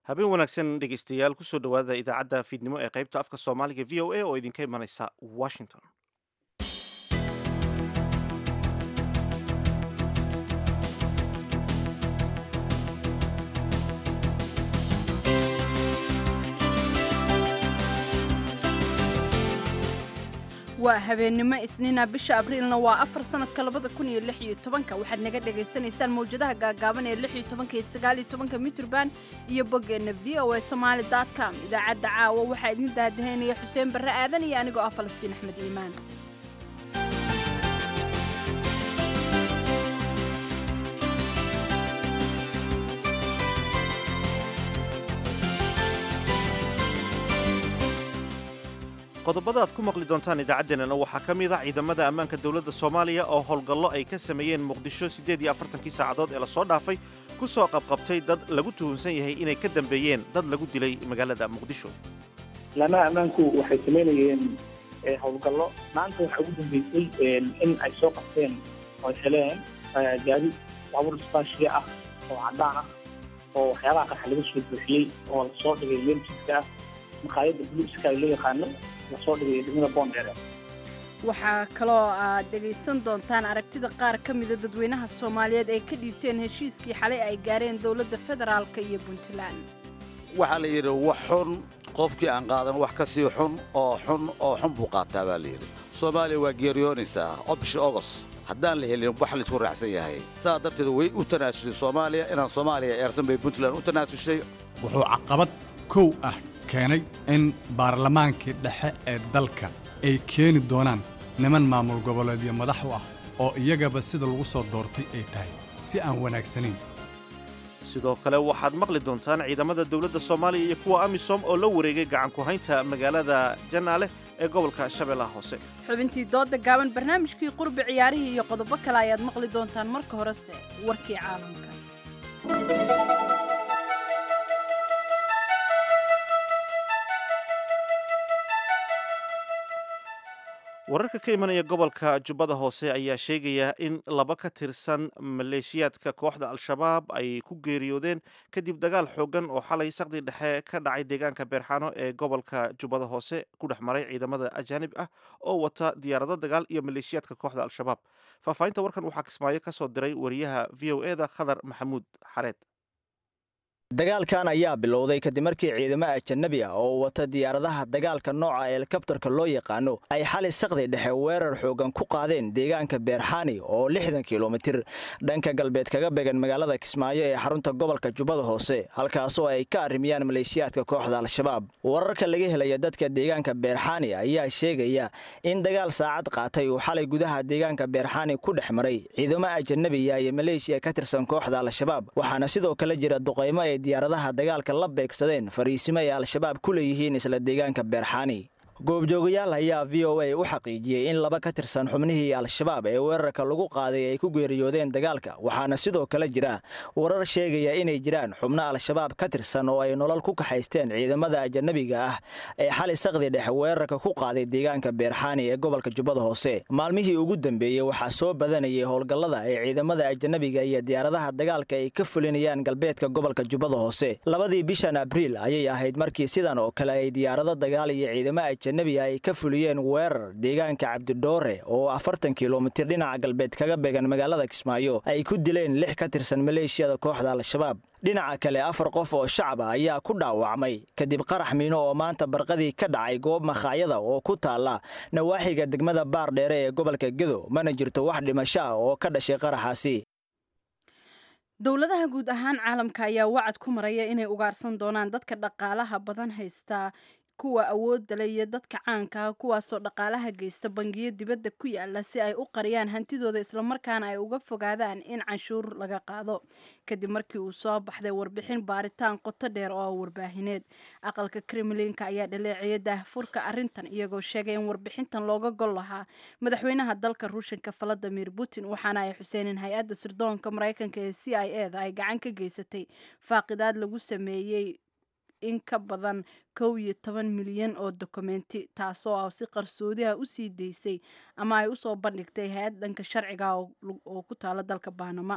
habeen wanaagsan dhegeystayaal kusoo dhowaada idaacadda fiidnimo ee qaybta afka soomaaliga v o a oo idinka imanaysa washington waa habeennimo isniina bisha abriilna waa afar sanadka labada kun iyo lix iyo tobanka waxaad naga dhagaysanaysaan mawjadaha gaagaaban ee lix iyo tobanka iyo sagaal iyo tobanka mitrban iyo boggeenna v o a somaali dot com idaacadda caawa waxaa idin daadahaynaya xuseen barre aadan iyo anigoo ah falastiin axmed iimaan qodobada aad ku maqli doontaan idaacaddeenana waxaa ka mid a ciidamada ammaanka dowladda soomaaliya oo howlgallo ay ka sameeyeen muqdisho siddeed iyo afartankii saacadood ee lasoo dhaafay ku soo qabqabtay dad lagu tuhunsan yahay inay ka dambeeyeen dad lagu dilay magaalada muqdisho laamaha ammaanku waxay samaynayeen howlgallo maanta waxaa ugu dambeysay in ay soo qabteen oo ay heleen gaadi baabuur isbaashiya ah oo caddaan ah oo waxyaabaha qarxa laga soo buuxiyey oo lasoo dhigay leemjidka ah maqaayadda bluiska ay loo yaqaano lasoo dhigay degmada boondheere waxaa kaloo aad dhegaysan doontaan aragtida qaar ka mida dadweynaha soomaaliyeed ay ka dhiibteen heshiiskii xalay ay gaareen dowladda federaalka iyo puntland waxaa la yidhi wax xun qofkii aan qaadan wax ka sii xun oo xun oo xun buu qaataa baa la yidhi soomaaliya waa geeriyoonaysaa oo bisha ogos haddaan la helin wax laysku raacsan yahay saa darteed way u tanaasushay soomaaliya inaan soomaaliya eersan bay puntland u tanaasushay wuxuu caqabad kow ah keenay in baarlamaankii dhexe ee dalka ay keeni doonaan niman maamul goboleedyo madax u ah oo iyagaba sida lagu soo doortay ay tahay si aan wanaagsanayn sidoo kale waxaad maqli doontaan ciidamada dowladda soomaaliya iyo kuwa amisom oo la wareegay gacan ku-haynta magaalada janaale ee gobolka shabeellaha hoose xubintii dooda gaaban barnaamijkii qurbi ciyaarihii iyo qodobo kale ayaad maqli doontaan marka horese warkii caalamka wararka ka imanaya gobolka jubbada hoose ayaa sheegaya in laba ka tirsan maleeshiyaadka kooxda al-shabaab ay ku geeriyoodeen kadib dagaal xoogan oo xalay saqdi dhexe ka dhacay deegaanka beerxaano ee gobolka jubbada hoose ku dhex maray ciidamada ajaanib ah oo wata diyaarado dagaal iyo maleeshiyaadka kooxda al-shabaab faahfaahinta warkan waxaa kismaayo ka soo diray wariyaha v o eda khadar maxamuud xareed dagaalkan ayaa bilowday kadib markii ciidamo ajanabi ah oo wata diyaaradaha dagaalka nooca helikabtarka loo yaqaano ay xali saqdi dhexe weerar xoogan ku qaadeen deegaanka beerxaani oo lixdan kilomitir dhanka galbeed kaga began magaalada kismaayo ee xarunta gobolka jubbada hoose halkaasoo ay ka arrimiyaan maleeshiyaadka kooxda al-shabaab wararka laga helaya dadka deegaanka beerxaani ayaa sheegaya in dagaal saacad qaatay uu xalay gudaha deegaanka beerxaani ku dhex maray ciidamo ajanabiya iyo maleeshiya ka tirsan kooxda al-shabaab waxaana sidoo kale jira duqaymo ay diyaaradaha dagaalka la beegsadeen fariisimo ay al-shabaab ku leeyihiin isla deegaanka beerxaani goobjoogayaal ayaa v o a u xaqiijiyey in laba ka tirsan xubnihii al-shabaab ee weerarka lagu qaaday ay ku geeriyoodeen dagaalka waxaana sidoo kale jira warar sheegaya inay jiraan xubno al-shabaab ka tirsan oo ay nolol ku kaxaysteen ciidamada ajanabiga ah ee xali saqdi dhexe weerarka ku qaaday deegaanka beerxaani ee gobolka jubbada hoose maalmihii ugu dambeeyey waxaa soo badanayay howlgallada ee ciidamada ajanabiga iyo diyaaradaha dagaalka ay ka fulinayaan galbeedka gobolka jubbada hoose labadii bishan abriil ayay ahayd markii sidan oo kale ay diyaarado dagaal iyo ciidamo nabi ay ka fuliyeen weerar deegaanka cabdidhoore oo afartan kilomitir dhinaca galbeed kaga beegan magaalada kismaayo ay ku dileen lix ka tirsan maleeshiyada kooxda al-shabaab dhinaca kale afar qof oo shacab ah ayaa ku dhaawacmay kadib qarax miino oo maanta barqadii ka dhacay goob makhaayada oo ku taalla nawaaxiga degmada baardheere ee gobolka gedo mana jirto wax dhimasho ah oo ka dhashay qaraxaasi dowladaha guud ahaan caalamka ayaa wacad ku maraya inay ugaarsan doonaan dadka dhaqaalaha badan haystaa kuwa awoodda leh iyo dadka caanka ah kuwaasoo dhaqaalaha geysta bangiyo dibadda ku yaala si ay u qariyaan hantidooda islamarkaana ay uga fogaadaan in canshuur laga qaado kadib markii uu soo baxday warbixin baaritaan qoto dheer oo warbaahineed aqalka kremlinka ayaa dhaleeciyay daahfurka arrintan iyagoo sheegay in warbixintan looga gol lahaa madaxweynaha dalka ruushanka valadimir putin waxaana ay xuseeneen hay-adda sirdoonka maraykanka ee c i e da ay gacan ka geysatay faaqidaad lagu sameeyey in ka badan kow iyo toban milyan oo dokumenti taasoo ah si qarsoodiha usii daysay ama ay usoo bandhigtay hay-ad dhanka sharciga oo ku taala dalka baanama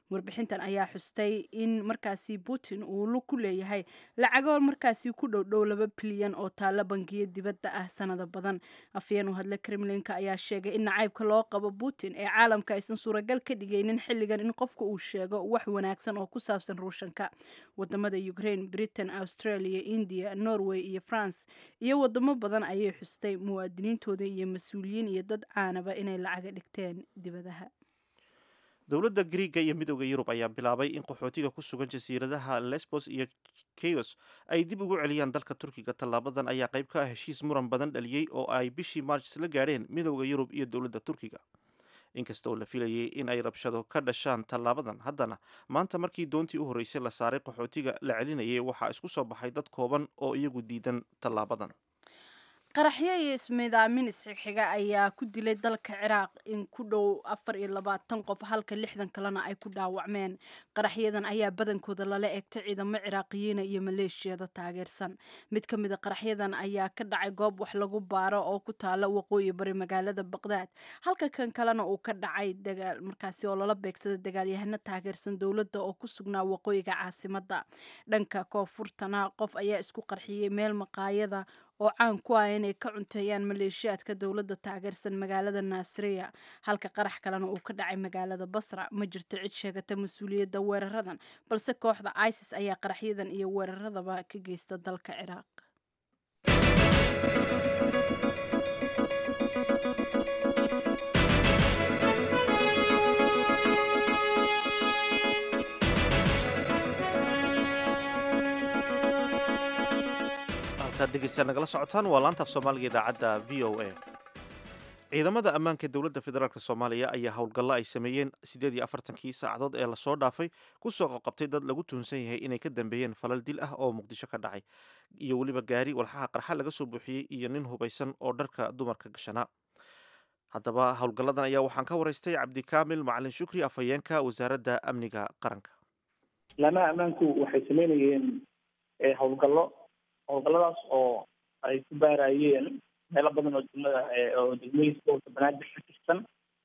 warbixintan ayaa xustay in markaasi putin uu lug ku leeyahay lacago markaasi ku dhowdhow laba bilyan oo taalla bangiyo dibadda ah sanado badan afyeen u hadle kremlinka ayaa sheegay in nacaybka loo qabo putin ee caalamka aysan suuragal ka dhigaynin xilligan in qofka uu sheego wax wanaagsan oo ku saabsan ruushanka wadamada ukraine britain australia india norway iyo france iyo wadamo badan ayay xustay muwaadiniintooda iyo mas-uuliyiin iyo dad caanaba inay lacaga dhigteen dibadaha dowladda griiga iyo midooda yurub ayaa bilaabay in qaxootiga ku sugan jasiiradaha lesbos iyo keyos ay dib ugu celiyaan dalka turkiga tallaabadan ayaa qayb ka ah heshiis muran badan dhaliyey oo ay bishii maarch isla gaadheen midooda yurub iyo dowladda turkiga inkasta oo la filayay in ay rabshado ka dhashaan tallaabadan haddana maanta markii doontii u horreysay la saaray qaxootiga la celinayay waxaa isku soo baxay dad kooban oo iyagu diidan tallaabadan qaraxyo iyo ismiidaamin isxigxiga ayaa ku dilay dalka ciraaq in ku dhow afar iyo labaatan qof halka lixdan kalena ay ku dhaawacmeen qaraxyadan ayaa badankooda lala eegtay ciidamo ciraaqiyiina iyo maleeshiyada taageersan mid ka mid a qaraxyadan ayaa ka dhacay goob wax lagu baaro oo ku taala waqooyi bari magaalada baqdaad halka kan kalena uu ka dhacay dagaal markaasi oo lala beegsada dagaalyahano taageersan dowladda oo ku sugnaa waqooyiga caasimada dhanka koonfurtana qof ayaa isku qarxiyey meel maqaayada oo caan ku ah inay ka cunteeyaan maleeshiyaadka dowladda taageersan magaalada naasiriya halka qarax kalena uu ka dhacay magaalada basra ma jirto cid sheegata mas-uuliyadda weeraradan balse kooxda isis ayaa qaraxyadan iyo weeraradaba ka geysta dalka ciraaq degeystayaal nagala socotaan waa laanta af soomaaliga idaacadda v o a ciidamada ammaanka dowladda federaalk soomaaliya ayaa howlgallo ay sameeyeen siddeed iyo afartankii saacadood ee lasoo dhaafay ku soo qoqabtay dad lagu tuhunsan yahay inay ka dambeeyeen falal dil ah oo muqdisho ka dhacay iyo weliba gaari walxaha qarxa laga soo buuxiyey iyo nin hubaysan oo dharka dumarka gashanaa haddaba howlgalladan ayaa waxaan ka waraystay cabdikaamil macalin shukri afhayeenka wasaaradda amniga qaranka laamaha ammaanku waxay sameynayeen howlgallo howlgalladaas oo ay ku baarayeen meelo badan oo degmada oo degmooyinka gobolka banaadir ka tirsan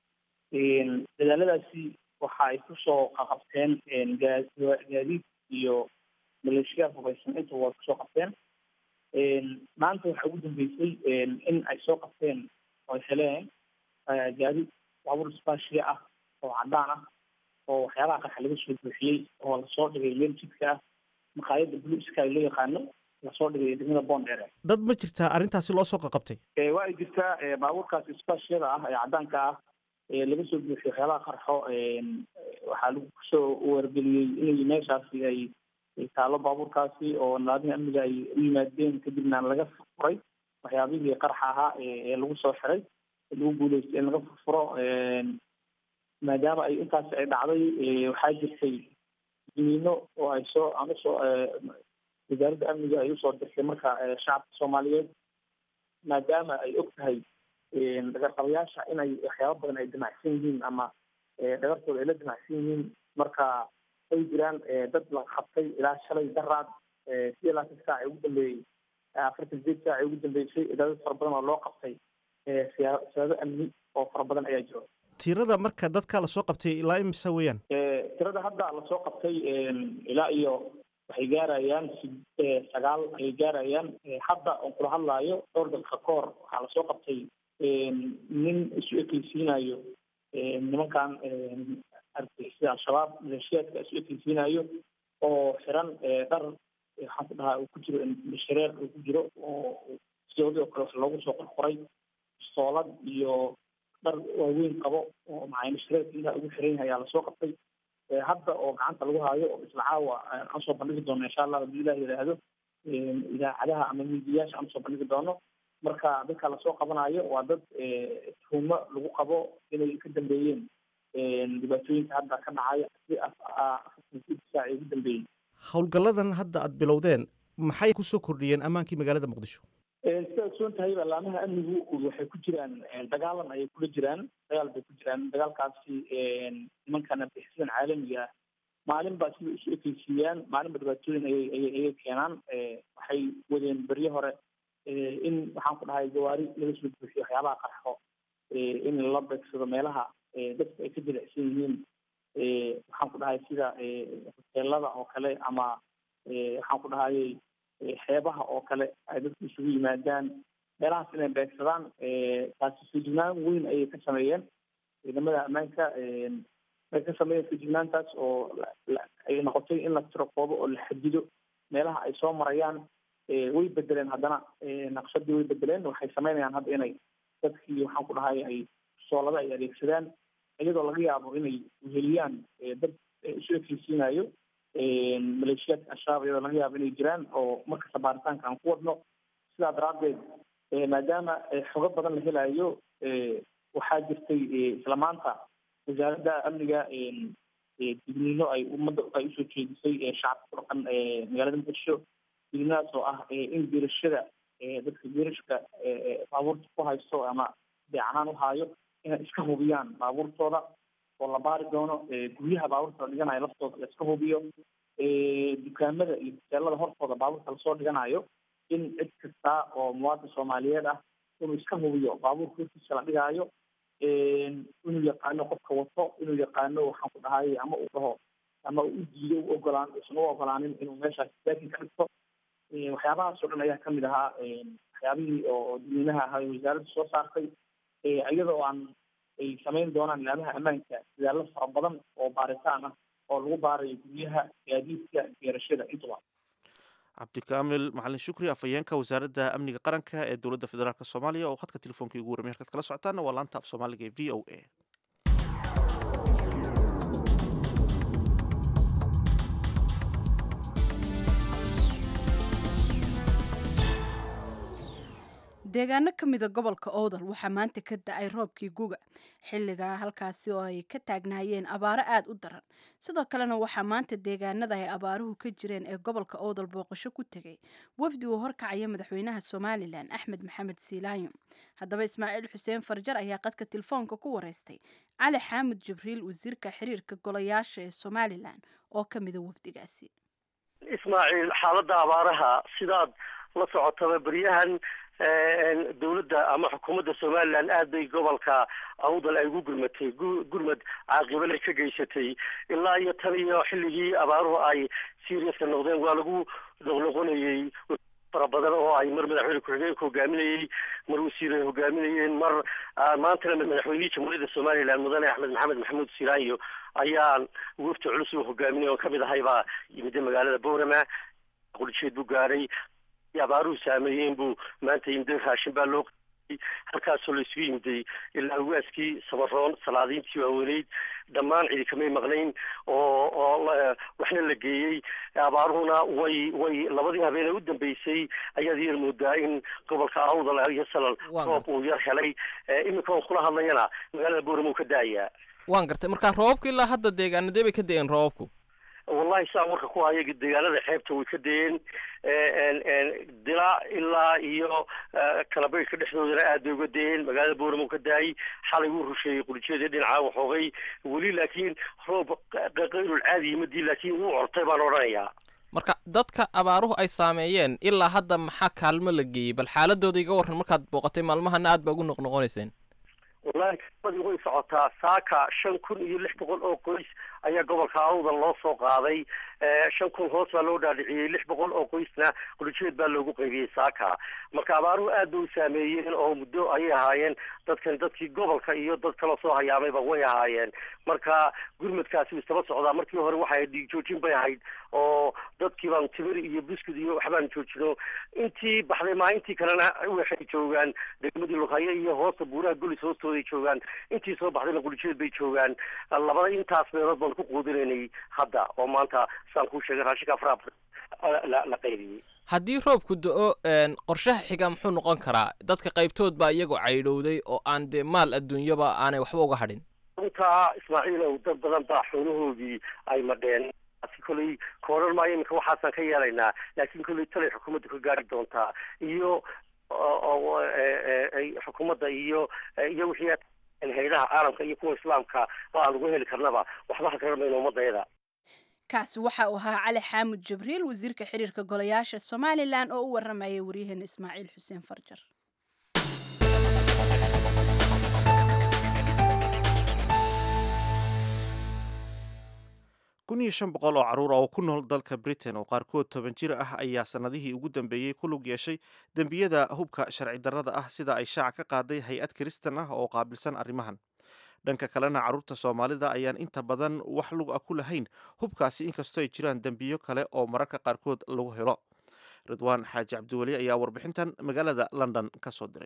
dadaaladaasi waxa ay kusoo qaqabteen gaadiid iyo maleeshiyaad hubaysan inta waa kusoo qabteen maanta waxaa ugu dambeysay in ay soo qabteen oo ay heleen gaadiid baabuur isbaashiya ah oo caddaan ah oo waxyaabaha qarxa laga soo buuxiyey oo lasoo dhigay meel jidka ah maqaayadda blue sky loo yaqaano lasoo dhigay degmada bondere dad ma jirtaa arrintaasi loo soo qaqabtay waa ay jirtaa baabuurkaas isbaashiyada ah ee caddaanka ah ee laga soo buuxiyo waxyaabaha qarxo waxaa lagu kusoo wargeliyey inay meeshaasi ay taalo baabuurkaasi oo naadiha amniga ay u yimaadeen kadibna laga furay waxyaabihii qarxa ahaa ee lagu soo xiray lagu guuleystay in laga furfuro maadaama ay intaasi ay dhacday waxaa jirtay dimiino oo ay soo ama soo wasaaradda amniga ay usoo dirtay marka shacabka soomaaliyeed maadaama ay og tahay dhagarqabayaasha inay waxyaaba badan ay damacsan yihiin ama dhagartooda ay la damacsan yihiin marka ay jiraan dad la qabtay ilaa shalay daraad sideed laatan saac ee ugu dambeeyey afartan sideed saac ee ugu dambeysay dad fara badan oo loo qabtay siyaado amni oo fara badan ayaa jiro tirada marka dadka lasoo qabtay ilaa imisa weeyaan tirada hadda lasoo qabtay ilaa iyo waxay gaarayaan sagaal ayay gaarayaan hadda oon kula hadlaayo dhowr daqiiqa ka hor waxaa lasoo qabtay nin isu ekeysiinayo nimankan argixisada al-shabaab maleeshiyaadka isu ekeysiinayo oo xiran dhar waxaan ku dhahaa uu ku jiro shareer uu ku jiro oo sidoodii oo kale wax loogu soo qorqoray soolad iyo dhar waaweyn qabo oo macayna shareerka intaa ugu xiran yahay ayaa lasoo qabtay hadda oo gacanta lagu haayo oo isla caawa aan soo bandhigi doono insha allah hadii ilah yidhaahdo idaacadaha ama miidiyayaasha aan usoo bandhigi doono marka dadka lasoo qabanayo waa dad tuhumo lagu qabo inay ka dambeeyeen dhibaatooyinka hadda ka dhacaya si saac ugu dambeeyey howlgalladan hadda aad bilowdeen maxay kusoo kordhiyeen ammaankii magaalada muqdisho sida ogsoon tahay laamaha amnigu waxay ku jiraan dagaalan ayay kula jiraan dagaal bay ku jiraan dagaalkaasi nimankan argixisyadan caalamiga ah maalin baa sida isu ekeysiiyaan maalinba dhibaatooyin ayay ayay ayay keenaan waxay wadeen beryo hore in waxaan ku dhahay gawaari laga soo buuxiyo waxyaabaha qarxo in lala beegsado meelaha dadku ay ka jilicsan yihiin waxaan ku dhahay sida hoteelada oo kale ama waxaan ku dhahayay xeebaha oo kale ay dadku isugu yimaadaan meelahaas inay beegsadaan taasi feejignaan weyn ayay ka sameeyeen ciidamada ammaanka ay ka sameeyeen feejignaantaas oo ay noqotay in la tirokoobo oo la xadido meelaha ay soo marayaan way bedeleen haddana naqshadii way bedeleen waxay sameynayaan hadda inay dadkii waxaan ku dhahay ay soolada ay adeegsadaan iyadoo laga yaabo inay weheliyaan dad isu ekeysiinayo maleeshiyaadka al-shabaab iyadoo laga yaabo inay jiraan oo markasta baaritaanka aan ku wadno sidaa daraaddeed maadaama xogo badan la helayo waxaa jirtay isla maanta wasaaradda amniga digniino ay ummadda ay usoo jeedisay shacabka ku dhaqan magaalada muqdisho digniinadaas oo ah in geerashada dadka geerashka baabuurta ku haysto ama beecanaan u haayo inay iska hubiyaan baabuurtooda oo la baari doono guryaha baabuurta la dhiganayo laftooda la iska hubiyo dukaamada iyo hoteelada hortooda baabuurta lasoo dhiganayo in cid kasta oo muwaadin soomaaliyeed ah inuu iska hubiyo baabuurka hortiisa la dhigaayo inuu yaqaano qofka wato inuu yaqaano waxaan ku dhahay ama uu dhaho ama uu u diido u ogolaan usan u ogolaanin inuu meeshaas daakin ka dhigto waxyaabahaas oo dhan ayaa kamid ahaa waxyaabihii oo dadweynaha ahaa wasaaradda soo saartay iyadoo aan ay samayn doonaan ilaamaha ammaanka dadaallo fara badan oo baaritaan ah oo lagu baarayo guryaha gaadiidka geerashada intuba cabdikaamil macalin shukri afhayeenka wasaaradda amniga qaranka ee dowladda federaalk soomaaliya oo khadka telefoonkai ugu warmay halkaad kala socotaana waa laanta af soomaaliga ee v o a deegaano ka mida gobolka owdal waxaa maanta ka da-ay roobkii guga xilligaa halkaasi oo ay ka taagnaayeen abaaro aada u daran sidoo kalena waxaa maanta deegaanada ay abaaruhu ka jireen ee gobolka owdal booqasho ku tegay wafdi uu horkacaya madaxweynaha somalilan axmed maxamed siilaanyo haddaba ismaaciil xuseen farjar ayaa qadka telefoonka ku wareystay cali xaamud jibriil wasiirka xiriirka golayaasha ee somalilan oo ka mida wafdigaasi ismaaciil xaaladda abaaraha sidaad la socotaba beryahan dawladda ama xukuumadda somalilan aad bay gobolka awdal ay ugu gurmatay gurmad caaqibale ka geysatay ilaa iyo tan iyo xilligii abaaruhu ay seriaska noqdeen waa lagu noqnoqonayey fara badan oo ay mar madaxweyne ku-xigeenka hogaaminayey mar wasiir ay hogaaminayeen mar maantana madaxweynihii jamhuuriyadda somalilan mudane axmed maxamed maxamuud silaanyo ayaan wafti culus u hogaaminay oo kamid ahay baa yimida magaalada boorama quljeed buu gaadhay abaaruhu saameeyeen buu maanta yimday raashin baa loo qiyay halkaasoo la isugu yimiday ilaa ugaaskii samaroon salaadiintii waaweyneyd dhammaan cidi kamay maqnayn oo oo waxna la geeyey abaaruhuna way way labadii habeen ee u dambeysay ayaad yar moodaa in gobolka awdal iyo salal roob uu yar helay iminka on kula hadlayana magaalada boorama uu ka daayaa waan gartay marka roobabka ilaa hadda deegaanadee bay ka da-een roobabku wallahi saa warka ku haya deegaanada xeebta way ka dayeen dilaa ilaa iyo kalabaydhka dhexdoodana aad bay uga dayeen magaalada booramo ka daayay xalay wuu rusheeyey quljeeda dhinacaa waxoogay weli laakiin roob qayrul caadi yimadii laakiin wuu cortay baan odhanayaa marka dadka abaaruhu ay saameeyeen ilaa hadda maxaa kaalmo la geeyey bal xaaladooda iga warran markaad booqatay maalmahana aad baa ugu noqnoqonayseen wallahi kaalmadii way socotaa saaka shan kun iyo lix boqol oo qoys ayaa gobolka awdal loo soo qaaday shan kun hoos baa loo dhaadhiciyey lix boqol oo qoysna quljeed baa loogu qaybiyey saaka marka abaaruhu aad bay u saameeyeen oo muddo ayay ahaayeen dadkan dadkii gobolka iyo dad kaloo soo hayaamayba way ahaayeen marka gurmadkaasi istaba socdaa markii hore waxay dhiig joojin bay ahayd oo dadkii baan timir iyo buskud iyo waxbaan joojino intii baxday maalintii kalena waxay joogaan degmadii lughaye iyo hoosta buuraha golis hoostooday joogaan intii soo baxdayna quljeed bay joogaan labada intaas meelood baan ku quudinaynay hadda oo maanta saan kuu sheegay raashinka afraa la la qaybiyey haddii roobku do-o qorshaha xiga muxuu noqon karaa dadka qaybtood baa iyagoo caydhowday oo aan dee maal adduunyaba aanay waxba uga hadhin runtaa ismaaciilow dad badan baa xoolahoodii ay madheen kolley kooran maayo iminka waxaasaan ka yeelaynaa laakiin kolley talay xukuumadda ka gaari doontaa iyo xukuumadda iyo iyo wixii haydaha caalamka iyo kuwa islaamka oo aan ugu heli karnaba waxba ha garanayno ummadayada kaasi waxa uu ahaa cali xaamud jibriil wasiirka xiriirka golayaasha somalilan oo u waramayay waryaheena ismaaciil xuseen farjar kun iyo shan boqol oo carruur oo ku nool dalka britain oo qaarkood toban jir ah ayaa sannadihii ugu dambeeyey ku lug yeeshay dembiyada hubka sharci darrada ah sida ay shaaca ka qaaday hay-ad kiristan ah oo qaabilsan arrimahan dhanka kalena carruurta soomaalida ayaan inta badan wax lug ah ku lahayn hubkaasi inkastoo ay jiraan dembiyo kale oo mararka qaarkood lagu helo ridwaan xaaji cabdiweli ayaa warbixintan magaalada london ka soo diray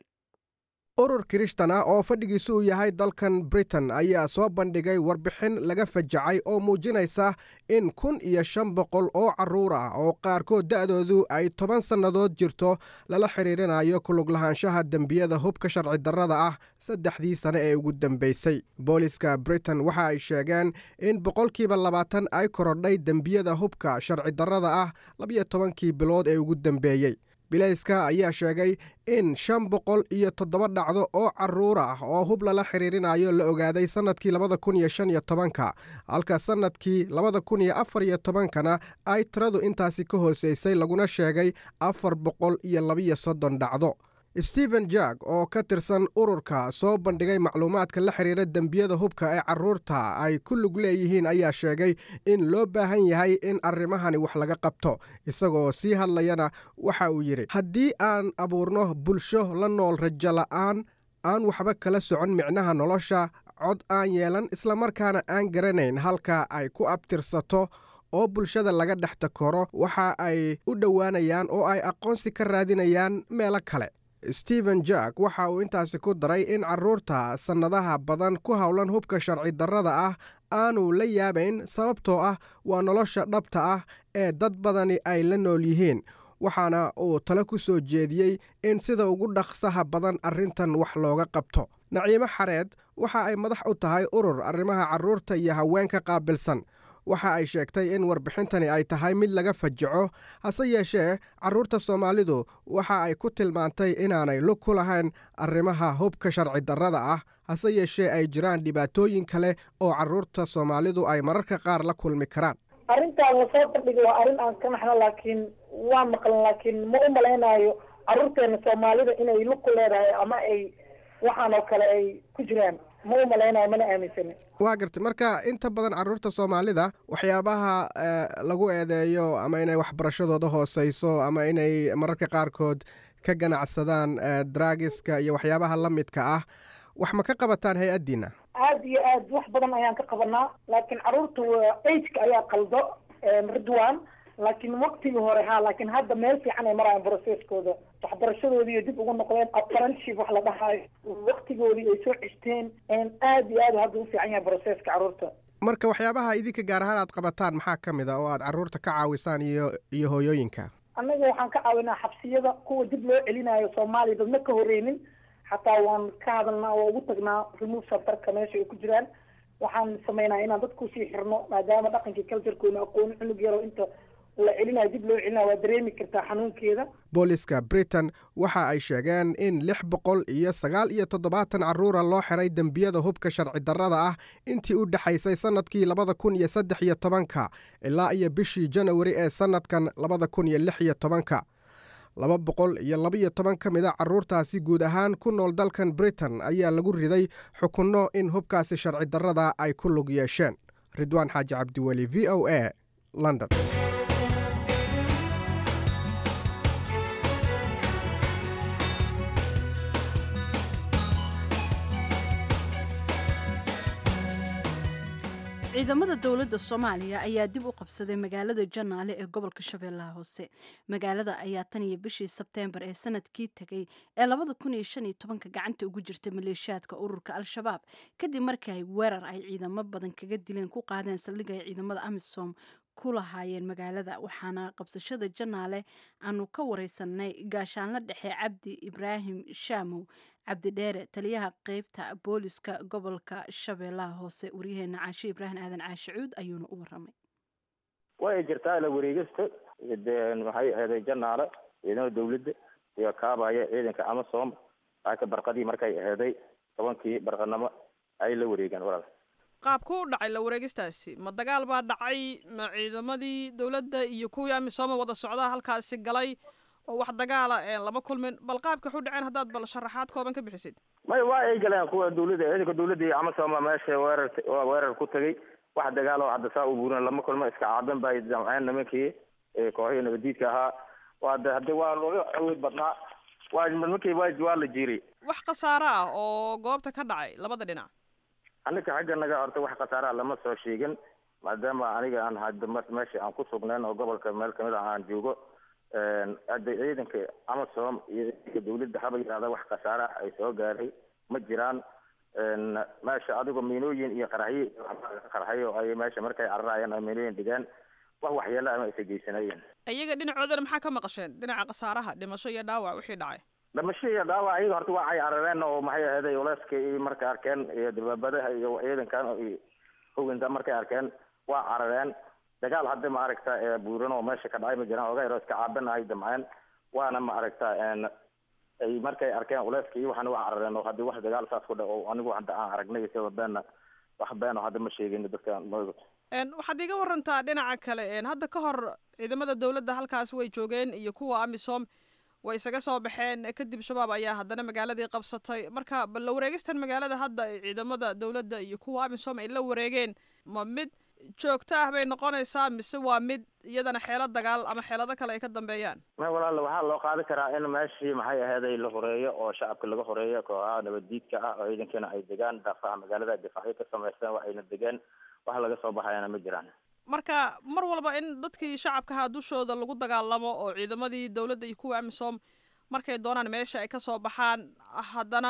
urur kirishtan ah oo fadhigiisu uu yahay dalkan britain ayaa soo bandhigay warbixin laga fajacay oo muujinaysa in kun iyo shan boqol oo carruur ah oo qaarkood da'doodu ay toban sannadood jirto lala xidhiirinayo kuluglahaanshaha dembiyada hubka sharci darrada ah saddexdii sane ee ugu dambaysay booliska britain waxa ay sheegeen in boqolkiiba labaatan ay korodhay dembiyada hubka sharci darrada ah labiyo tobankii bilood ee ugu dambeeyey bilayska ayaa sheegay in shan boqol iyo toddoba dhacdo oo carruur ah oo hub lala xidhiirinayo la ogaaday sannadkii labada kun iyo shan iyo tobanka halka sannadkii labada kun iyo afar iyo tobankana ay tiradu intaasi ka hoosaysay laguna sheegay afar boqol iyo labiyo soddon dhacdo stephen jack oo ka tirsan ururka soo bandhigay macluumaadka la xidhiira dembiyada hubka ee carruurta ay ku lug leeyihiin ayaa sheegay in loo baahan yahay in arrimahani wax laga qabto isagoo sii hadlayana waxa uu yidhi haddii aan abuurno bulsho la nool rajo la'aan aan waxba kala socon micnaha nolosha cod aan yeelan islamarkaana aan garanayn halka ay ku abtirsato oo bulshada laga dhex takoro waxa ay u dhowaanayaan oo ay aqoonsi ka raadinayaan meelo kale stephen jack waxa uu intaasi ku daray in carruurta sannadaha badan ku howlan hubka sharci darrada ah aanu la yaabayn sababtoo ah waa nolosha dhabta ah ee dad badani ay la nool yihiin waxaana uu talo ku soo jeediyey in sida ugu dhaqsaha badan arrintan wax looga qabto naciimo xareed waxa ay madax u tahay urur arrimaha carruurta iyo haweenka qaabilsan waxa ay sheegtay in warbixintani ay tahay mid laga fajaco hase yeeshee carruurta soomaalidu waxa ay ku tilmaantay inaanay lug ku lahayn arrimaha hubka sharci darrada ah hase yeeshee ay jiraan dhibaatooyin kale oo carruurta soomaalidu ay mararka qaar la kulmi karaan arrintaan lasoo bandhigay waa arrin aan ka naxno laakiin waa maqlan laakiin ma u malaynayo carruurteena soomaalida inay lug ku leedahay ama ay waxaan oo kale ay ku jiraan ma u malaynayo mana aaminsani waa gartay marka inta badan carruurta soomaalida waxyaabaha lagu eedeeyo ama inay waxbarashadooda hooseyso ama inay mararka qaarkood ka ganacsadaan draagiska iyo waxyaabaha la midka ah wax ma ka qabataan hay-addiina aad iyo aad wax badan ayaan ka qabanaa laakiin carruurta ageka ayaa qaldo ridwan laakiin waktigii hore ha laakiin hadda meel fiican ay marayaan brocesskooda waxbarashadoodii dib ugu noqdeen apprenticeship wax la dhahayo waktigoodii ay soo ceshteen aad iyo aad hadda u fiican yahay brocesska carruurta marka waxyaabaha idinka gaar ahaan aad qabataan maxaa ka mid a oo aad carruurta ka caawisaan iyo iyo hooyooyinka annaga waxaan ka caawinaa xabsiyada kuwa dib loo celinayo soomaaliya dadna ka horreynin xataa waan ka hadalnaa waa ugu tagnaa remove centerka meesha ay ku jiraan waxaan sameynaa inaan dadka usii xirno maadaama dhaqankii culturekoona aqooni cunug yaro inta la celinayo dib loo celinayo waa dareemi kartaa xanuunkeeda booliska britain waxa ay sheegeen in lix boqol iyo sagaal iyo toddobaatan carruura loo xiray dembiyada hubka sharci darrada ah intii u dhexaysay sannadkii labada kun iyo saddex iyo tobanka ilaa iyo bishii janawari ee sannadkan labada kun iyo lix iyo tobanka laba boqol iyo labaiyo toban ka mid a carruurtaasi guud ahaan ku nool dalkan britain ayaa lagu riday xukunno in hubkaasi sharci darrada ay ku lug yeesheen ridwaan xaaji cabdiweli v o a london ciidamada dowladda soomaaliya ayaa dib u qabsaday magaalada janaale ee gobolka shabeellaha hoose magaalada ayaa tan iyo bishii sebteembar ee sanadkii tegay ee labada kun iyo shan iyo tobanka gacanta ugu jirtay maleeshiyaadka ururka al-shabaab kadib markii ay weerar ay ciidamo badan kaga dileen ku qaadeen saldhig ay ciidamada amisom ku lahaayeen magaalada waxaana qabsashada janaale aanu ka wareysanay gaashaanla dhexe cabdi ibraahim shaamow cabdidheere taliyaha qeybta booliska gobolka shabeellaha hoose waryaheena caashe ibraahim aadan caashe cuud ayuuna u waramay way jirtaa la wareegista waxay aheeday janaale ciidamada dawladda iyo kaabaya ciidanka amasom laakiin barqadii markay aheeday tobankii barqanimo ay la wareegeen walaal qaabku u dhacay la wareegistaasi ma dagaal baa dhacay ma ciidamadii dowladda iyo kuwii amisooma wada socdaa halkaasi galay oo wax dagaala lama kulmin bal qaabka waxu dhaceen haddaad bal sharaxaad kooban ka bixisid may waa ay galeen kuwa dawladda ciidanka dawladda iyo amasoma meesha weerar weerar ku tagay wax dagaal oo hadda saa u buurin lama kulmo iska caadan bay damceen nimankii kooxihii nabadiidka ahaa waa de hadde waa looga awood badnaa waa nimankii waa waa la jiiray wax khasaaro ah oo goobta ka dhacay labada dhinac annika xagga naga horta wax khasaaraha lama soo sheegin maadaama aniga aan hadda mar meesha aan ku sugnayn oo gobolka meel kamid ah aan joogo hadda ciidanka amasom iyo ciidanka dawladda haba yidhahda wax khasaara ay soo gaaray ma jiraan meesha adigoo miinooyin iyo qaraxyo qarxayo ay meesha markay cararayeen ay miinooyin dhigeen wax waxyeelo ama aysa geysanayeen iyaga dhinacoodana maxaa ka maqasheen dhinaca khasaaraha dhimasho iyo dhaawac wixii dhacay dhimasho iyo dhaawac ayaga horta waa ay carareen oo maxay ahaday oleyska iyo markay arkeen iyo dabaabadaha iyo ciidankan iyo hoganta markay arkeen waa carareen dagaal hadda ma aragta buuran oo meesha ka dhacay ma jiraan oga yaro iska caabin ay damceen waana ma aragta ay markay arkeen culeyska iyo waxaana waa carareen oo haddi wax dagaal saas ku dha oo anigu hadda aan aragnay isagoo beena wax been oo hadda ma sheegin dadka waxaad iga warantaa dhinaca kale hadda ka hor ciidamada dawladda halkaas way joogeen iyo kuwa amisom way isaga soo baxeen kadib shabaab ayaa haddana magaaladii qabsatay marka bal la wareegistan magaalada hadda ay ciidamada dawladda iyo kuwa amisom ay la wareegeen ma mid joogto ah bay noqonaysaa mise waa mid iyadana xeelad dagaal ama xeelado kale ay ka dambeeyaan ma walaal waxaa loo qaadi karaa in meeshii maxay aheeday la horeeyo oo shacabka laga horeeyo kooxaha nabaddiidka ah oo ciidankana ay degaan daafaha magaalada difaacyo ka samaysteen wax ayna degeen wax laga soo baxayana ma jiraan marka mar walba in dadkii shacabkaha dushooda lagu dagaalamo oo ciidamadii dawladda iyo kuwa amisom markay doonaan meesha ay kasoo baxaan haddana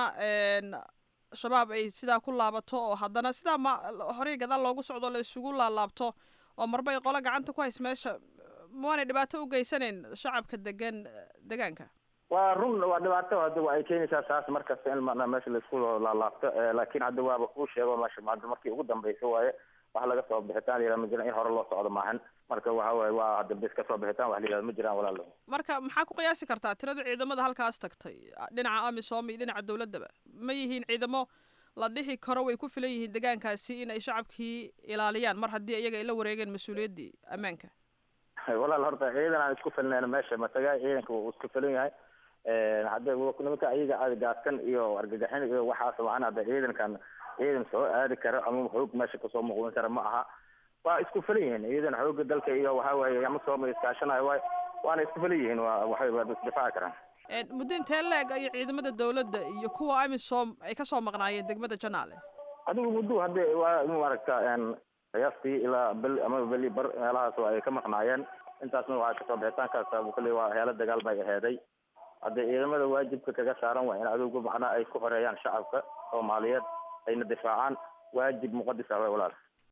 shabaab ay sidaa ku laabato oo haddana sidaa ma horey gadaal loogu socdo la isugu laalaabto oo marba ay qolo gacanta ku hays meesha mawaanay dhibaato u geysanayn shacabka degan degaanka waa run waa dhibaato hadda waa ay keenaysaa saas markasta in mana meesha laisku laalaabto laakiin hadda waaba kuu sheego meesha hadda markii ugu dambeysa waaye wax laga soo bixitaan layihah ma jiraan in hore loo socdo maahan marka waxa waaye waa hadda bis ka soo bixitaan wax layihahdo ma jiraan walaalo marka maxaa ku qiyaasi kartaa tirada ciidamada halkaas tagtay dhinaca amisom iyo dhinaca dawladdaba ma yihiin ciidamo la dhihi karo way ku filan yihiin degaankaasi in ay shacabkii ilaaliyaan mar haddii iyaga ay la wareegeen mas-uuliyaddii ammaanka walaal horta ciidan aan isku filnayn meesha mataga ciidanka wuu isku filan yahay hadda nimanka ayaga aadgaaskan iyo argagaxin iyo waxaas waan hadda ciidankan ciidan soo aadi karo ama xoog meesha kasoo muuqdan kara ma aha waa isku filan yihiin ciidan xooga dalka iyo waxa waaye ama sooma iskaashanayo waay waana isku filan yihiin waa waxay waa isdifaaci karaan muddo intee leeg ayay ciidamada dawladda iyo kuwa amisom ay kasoo maqnaayeen degmada janaale adigu muddo hadda waa maaragta qiyaastii ilaa bel ama beli bar meelahaas ay ka maqnaayeen intaasna waxaa kasoo bixitaankaas kale waa heelo dagaal bay aheeday hadda ciidamada waajibka kaga saaran waa in adugu macnaha ay ku horeeyaan shacabka soomaaliyeed ayna difaacaan waajib muqadis ah walaal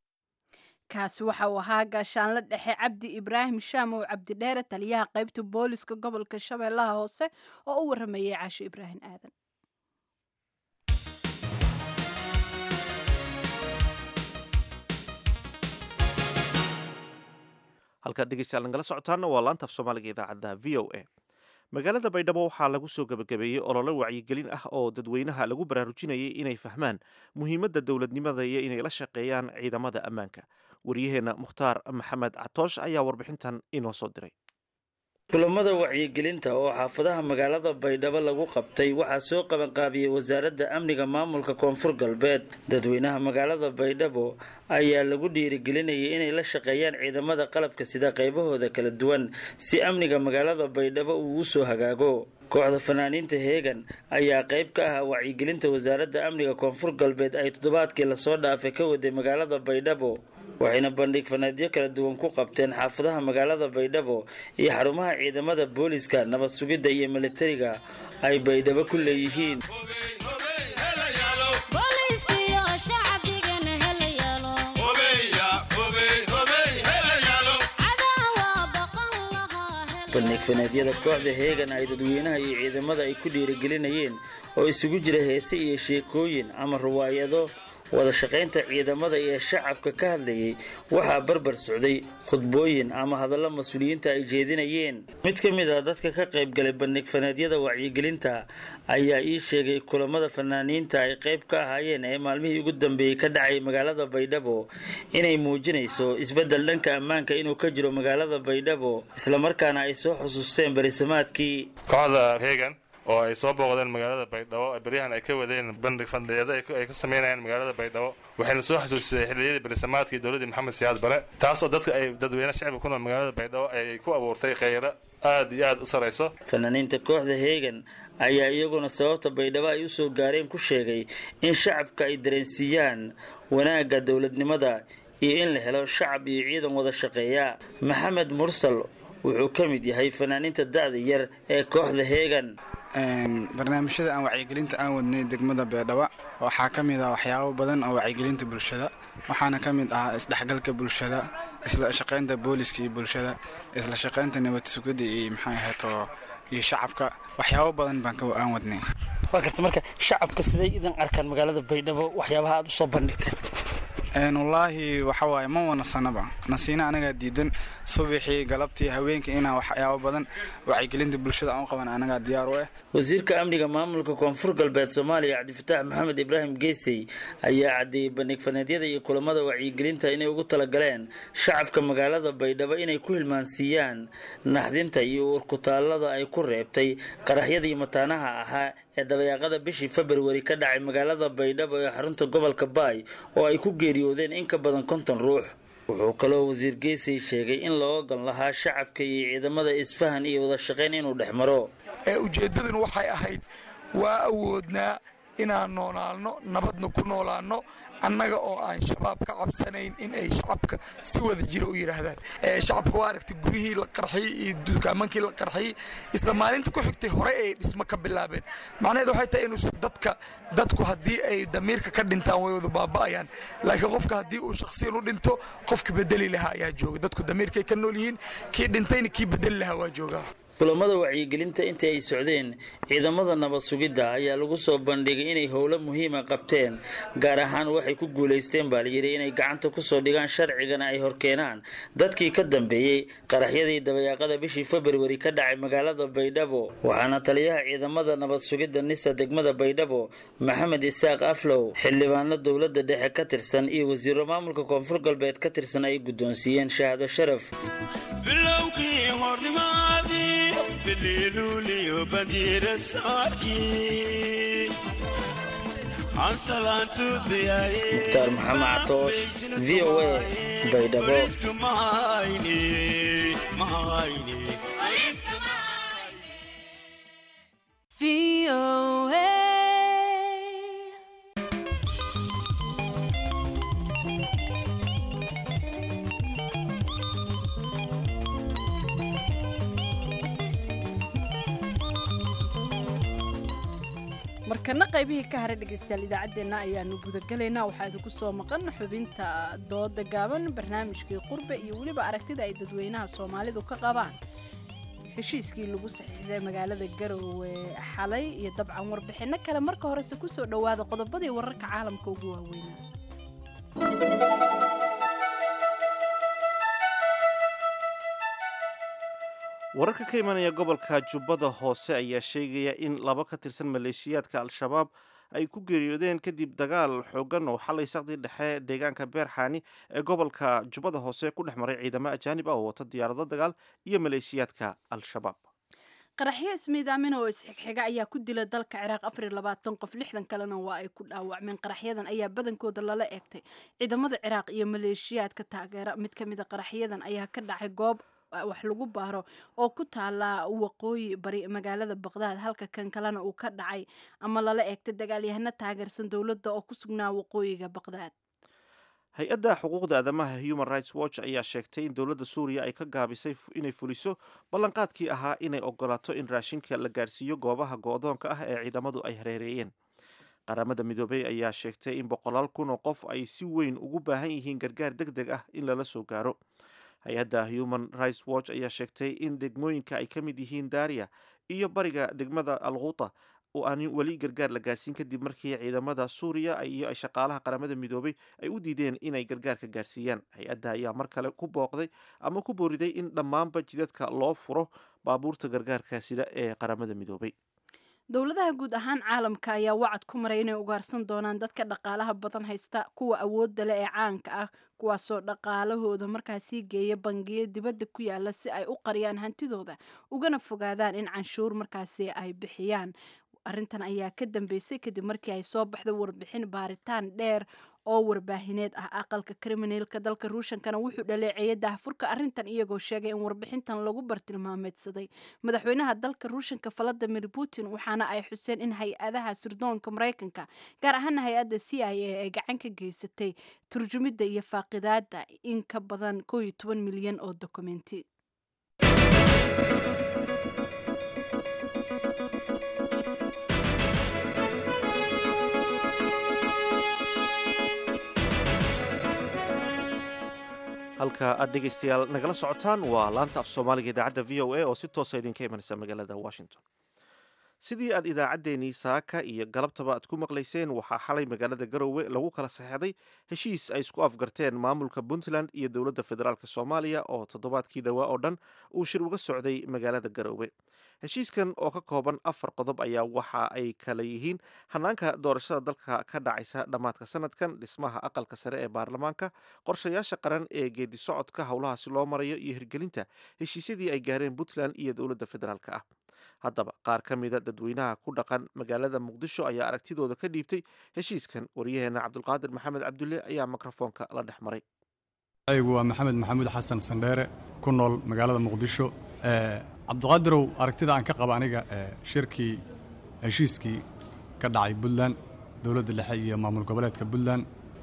kaasi waxa uu ahaa gaashaanle dhexe cabdi ibraahim shaamow cabdidheere taliyaha qaybta booliska gobolka shabeellaha hoose oo u waramayay caasho ibraahim aadan halkaad dhegeystayaal nagala socotaana waa laanta af soomaaliga idaacadda v o a magaalada baydhabo waxaa lagu soo gebagabeeyey olole wacyigelin ah oo dadweynaha lagu baraarujinayay inay fahmaan muhiimadda dowladnimada iyo inay la shaqeeyaan ciidamada ammaanka waryaheenna mukhtaar maxamed catoosh ayaa warbixintan inoo soo diray kulamada wacyigelinta oo xaafadaha magaalada baydhabo lagu qabtay waxaa soo qabanqaabiyey wasaaradda amniga maamulka koonfur galbeed dadweynaha magaalada baydhabo ayaa lagu dhiirigelinayay inay la shaqeeyaan ciidamada qalabka sida qaybahooda kala duwan si amniga magaalada baydhabo uu u soo hagaago kooxda fanaaniinta heegan ayaa qayb ka ah wacyigelinta wasaaradda amniga koonfur galbeed ay toddobaadkii lasoo dhaafay ka waday magaalada baydhabo waxayna bandhig fanaadyo kala duwan ku qabteen xaafadaha magaalada baydhabo iyo xarumaha ciidamada booliska nabad sugidda iyo militariga ay baydhabo ku leeyihiin bandhig fanaadyada kooxda heegan ay dadweynaha iyo ciidamada ay ku dhiirigelinayeen oo isugu jira heese iyo sheekooyin ama riwaayado wada shaqaynta ciidamada iyo shacabka ka hadlayay waxaa barbar socday khudbooyin ama hadallo mas-uuliyiinta ay jeedinayeen mid ka mid ah dadka ka qaybgalay bandhig fanaadyada wacyigelinta ayaa ii sheegay kulamada fanaaniinta ay qayb ka ahaayeen ee maalmihii ugu dambeeyey ka dhacay magaalada baydhabo inay muujinayso isbeddel dhanka ammaanka inuu ka jiro magaalada baydhabo islamarkaana ay soo xusuusteen barisamaadkii kooxda reegan oo ay soo booqdeen magaalada baydhabo beryahan ay ka wadeen bandhig fandheedo ay ka samaynayaan magaalada baydhabo waxayna soo xasuusisay xilliyadii berisamaadkii dowladdii maxamed siyaad bare taas oo dadka ay dadweyne shacbiga ku nool magaalada baydhabo ay ku abuurtay kheyro aad iyo aad u sarayso fanaaniinta kooxda heegan ayaa iyaguna sababta baydhabo ay u soo gaareen ku sheegay in shacabka ay dareensiiyaan wanaagga dowladnimada iyo in la helo shacab iyo ciidan wada shaqeeya maxamed mursal wuxuu ka mid yahay fanaaniinta da'da yar ee kooxda heegan barnaamijyada aan wacyigelinta aan wadnay degmada beedhaba waxaa ka mid ah waxyaabo badan oo wacyigelinta bulshada waxaana ka mid ahaa isdhexgalka bulshada isla shaqaynta booliska iyo bulshada isla shaqaynta nabad sugidda iyo maxay ahayto iyo shacabka waxyaabo badan baan ka aan wadnay waa garta marka shacabka siday idan arkaan magaalada baydhabo waxyaabaha aad u soo bandhigteen wallaahi waxa waaye ma wanasanaba nasiina anagaa diidan subaxii galabtii haweenkii inaan waxyaabo badan wacyigelinta bulshada aan u qaban anagaa diyaar u ah wasiirka amniga maamulka koonfur galbeed soomaaliya cabdifataax maxamed ibraahim geesey ayaa caddeeyey bandhig faneedyada iyo kulamada wacyigelinta inay ugu talagaleen shacabka magaalada baydhabo inay ku hilmaansiiyaan naxdinta iyo uurkutaallada ay ku reebtay qaraxyadii mataanaha ahaa ee dabayaaqada bishii februari ka dhacay magaalada baydhabo ee xarunta gobolka baay oo ay ku geeriyoodeen in ka badan konton ruux wuxuu kaloo wasiir geesay sheegay in loo ogan lahaa shacabka iyo ciidamada isfahan iyo wada shaqayn inuu dhex maro ujeeddaduna waxay ahayd waa awoodnaa inaan noolaalno nabadna ku noolaanno annaga oo aan shabaab ka cabsanayn in ay shacabka si wada jira u yidhaahdaan shacabka waa aragtay guryihii la qarxiyey iyo dukaamankii la qarxiyey isla maalinta ku xigtay horey ay dhismo ka bilaabeen macnaheed waxay tahay inuu dadka dadku haddii ay damiirka ka dhintaan way wada baaba'ayaan laakiin qofka haddii uu shakhsiyan u dhinto qofka bedeli lahaa ayaa jooga dadku damiirkay ka nool yihiin kii dhintayna kii bedeli lahaa waa joogaa kulamada wacyigelinta intii ay socdeen ciidamada nabad sugidda ayaa lagu soo bandhigay inay howlo muhiima qabteen gaar ahaan waxay ku guulaysteen baa layidhi inay gacanta kusoo dhigaan sharcigana ay horkeenaan dadkii ka dambeeyey qaraxyadii dabayaaqada bishii februari ka dhacay magaalada baydhabo waxaana taliyaha ciidamada nabad sugidda nisa degmada baydhabo maxamed isaaq aflow xildhibaano dowladda dhexe ka tirsan iyo wasiiro maamulka koonfur galbeed ka tirsan ay guddoonsiiyeen shahaado sharaf mukhtaar maxamed catoosh v o a baydhabo markana qaybihii ka haray dhegaystayaal idaacaddeenna ayaanu gudagalaynaa waxaa idinku soo maqan xubinta dooda gaaban barnaamijkii qurbe iyo weliba aragtida ay dadweynaha soomaalidu ka qabaan heshiiskii lagu saxiixday magaalada garowe xalay iyo dabcan warbixinno kale marka horese kusoo dhowaada qodobadii wararka caalamka ugu waaweynaa wararka ka imanaya gobolka jubbada hoose ayaa sheegaya in laba ka tirsan maleeshiyaadka al-shabaab ay ku geeriyoodeen kadib dagaal xoogan oo xalay saqdii dhexe deegaanka beerxaani ee gobolka jubbada hoose ku dhex maray ciidamo ajaanib ah oo wata diyaarado dagaal iyo maleeshiyaadka al-shabaab qaraxyo ismiidaamin oo isxigxiga ayaa ku dila dalka ciraaq afar iyo labaatan qof lixdan kalena waa ay ku dhaawacmeen qaraxyadan ayaa badankooda lala eegtay ciidamada ciraaq iyo maleeshiyaadka taageera mid ka mida qaraxyadan ayaa ka dhacay goob wax lagu baaro oo ku taala waqooyi bari magaalada baqdaad halka kan kalena uu ka dhacay ama lala eegtay dagaalyahano taageersan dowladda oo ku sugnaa waqooyiga baqdaad hay-adda xuquuqda aadamaha human rights watch ayaa sheegtay in dowladda suuriya ay ka gaabisay inay fuliso ballanqaadkii ahaa inay ogolaato in raashinka la gaarsiiyo goobaha go-doonka ah ee ciidamadu ay hareereeyeen qaramada midoobey ayaa sheegtay in boqolaal kun oo qof ay si weyn ugu baahan yihiin gargaar deg deg ah in lala soo gaaro hay-adda human rights watch ayaa sheegtay in degmooyinka ay ka mid yihiin daariya iyo bariga degmada alquuta oo aan weli gargaar la gaarsiin kadib markii ciidamada suuriya iyo shaqaalaha qaramada midoobay ay u diideen inay gargaarka gaarsiiyaan hay-adda ayaa mar kale ku booqday ama ku booriday in dhammaanba jidadka loo furo baabuurta gargaarka sida ee qaramada midoobay dowladaha guud ahaan caalamka ayaa wacad ku maray inay ugaarsan doonaan dadka dhaqaalaha badan haysta kuwa awoodda leh ee caanka ah kuwaasoo dhaqaalahooda markaasii geeya bangiyo dibadda ku yaala si ay u qariyaan hantidooda ugana fogaadaan in canshuur markaasi ay bixiyaan arrintan ayaa ka dambeysay kadib markii ay soo baxda warbixin baaritaan dheer oo warbaahineed ah aqalka kriminalka dalka ruushankana wuxuu dhaleeceeyay daahfurka arrintan iyagoo sheegay in warbixintan lagu bartilmaameedsaday madaxweynaha dalka ruushanka valadimir putin waxaana ay xuseen in hay-adaha sirdoonka maraykanka gaar ahaana hay-adda c i a ay gacan ka geysatay turjumidda iyo faaqidaada in ka badan koo iyo toban milyan oo dokumenti halka aad dhegaystayaal nagala socotaan waa laanta af soomaaliga idaacadda v o a oo si toosa idinka imanaysa magaalada washington sidii aad idaacaddeenii saaka iyo galabtaba aad ku maqlayseen waxaa xalay magaalada garowe lagu kala saxeexday heshiis ay isku afgarteen maamulka puntland iyo dowladda federaalk soomaaliya oo toddobaadkii dhowaa oo dhan uu shir uga socday magaalada garowe heshiiskan oo ka kooban afar qodob ayaa waxa ay kala yihiin hanaanka doorashada dalka ka dhacaysa dhammaadka sanadkan dhismaha aqalka sare ee baarlamaanka qorshayaasha qaran ee geedi socodka howlahaasi loo marayo iyo hirgelinta heshiisyadii ay gaareen puntland iyo dowladda federaalk ah haddaba qaar ka mida dadweynaha ku dhaqan magaalada muqdisho ayaa aragtidooda ka dhiibtay heshiiskan waryaheena cabdulqaadir maxamed cabdulle ayaa mikrofoonka la dhex maray aygu waa maxamed maxamuud xasan sandheere ku nool magaalada muqdisho cabdiqaadirow aragtida aan ka qaba aniga shirkii heshiiskii ka dhacay puntland dowladda dhexe iyo maamul goboleedka puntland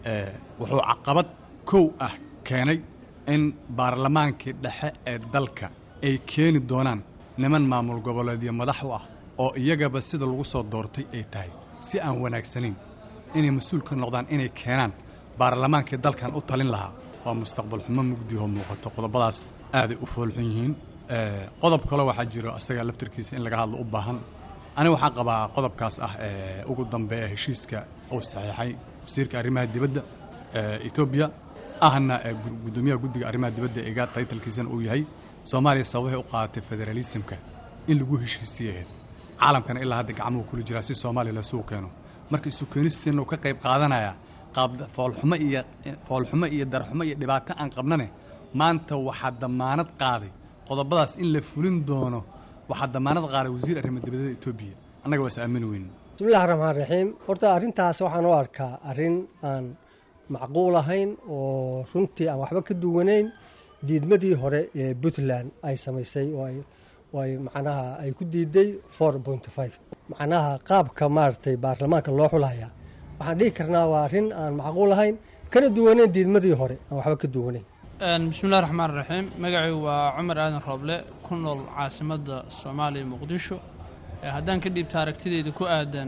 wuxuu caqabad kow ah keenay in baarlamaankii dhexe ee dalka ay keeni doonaan niman maamul goboleedyo madax u ah oo iyagaba sida lagu soo doortay ay tahay si aan wanaagsanayn inay mas-uul ka noqdaan inay keenaan baarlamaankii dalkan u talin lahaa waa mustaqbal xumo mugdihoo muuqato qodobadaas aaday u foolxun yihiin qodob kale waxaa jiro asaga laftarkiisa in laga hadlo u baahan aniga waxaan qabaa qodobkaas ah ee ugu dambeeya heshiiska uu saxiixay wasiirka arrimaha dibadda etoobiya ahna guddoomiyaha guddiga arrimaha dibadda eega taytalkiisana uu yahay soomaaliya sababahay u qaadatay federaalisimka in lagu heshiisiyaheed caalamkana ilaa hadda gacmuhu kula jiraa si soomaaliya lasuu keeno marka isu keenisteena uu ka qayb qaadanaya qaab foolxumo iyo foolxumo iyo darxumo iyo dhibaato aan qabnane maanta waxaa damaanad qaaday qodobadaas in la fulin doono waxaa damaanad qaaday wasiir arrimo dibadeeda etoobiya annaga waa is aamini weyn bismillahi raxmaan raxiim horta arrintaas waxaan u arkaa arrin aan macquul ahayn oo runtii aan waxba ka duwanayn diidmadii hore ee puntland ay samaysay oo ay macnaha ay ku diiday four point five macnaha qaabka maaragtay baarlamaanka loo xulaya waxaan dhihi karnaa waa arrin aan macquul ahayn kana duwanayn diidmadii hore aan waxba ka duwanayn bismillahi raxmaan raxiim magacaygu waa cumar aadan rooble ku nool caasimadda soomaaliya muqdisho haddaan ka dhiibta aragtideyda ku aadan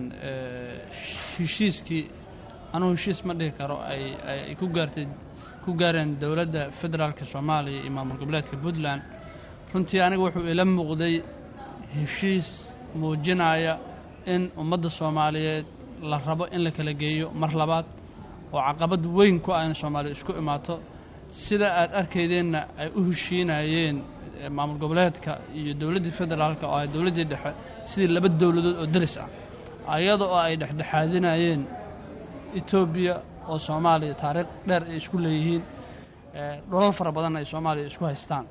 heshiiskii anugu heshiis ma dhihi karo ay ku gaartay ku gaareen dowladda federaalka soomaaliya iyo maamul goboleedka puntland runtii aniga wuxuu ila muuqday heshiis muujinaya in ummadda soomaaliyeed la rabo in la kala geeyo mar labaad oo caqabad weyn ku ah in soomaaliya isku imaato sida aad arkaydeenna ay u heshiinayeen maamul goboleedka iyo dowladdii federaalka oo ay dowladdii dhexe sidii laba dowladood oo deris ah ayada oo ay dhexdhexaadinayeen etoobiya oo soomaaliya taariikh dheer ay isku leeyihiin dholal fara badanna ay soomaaliya isku haystaan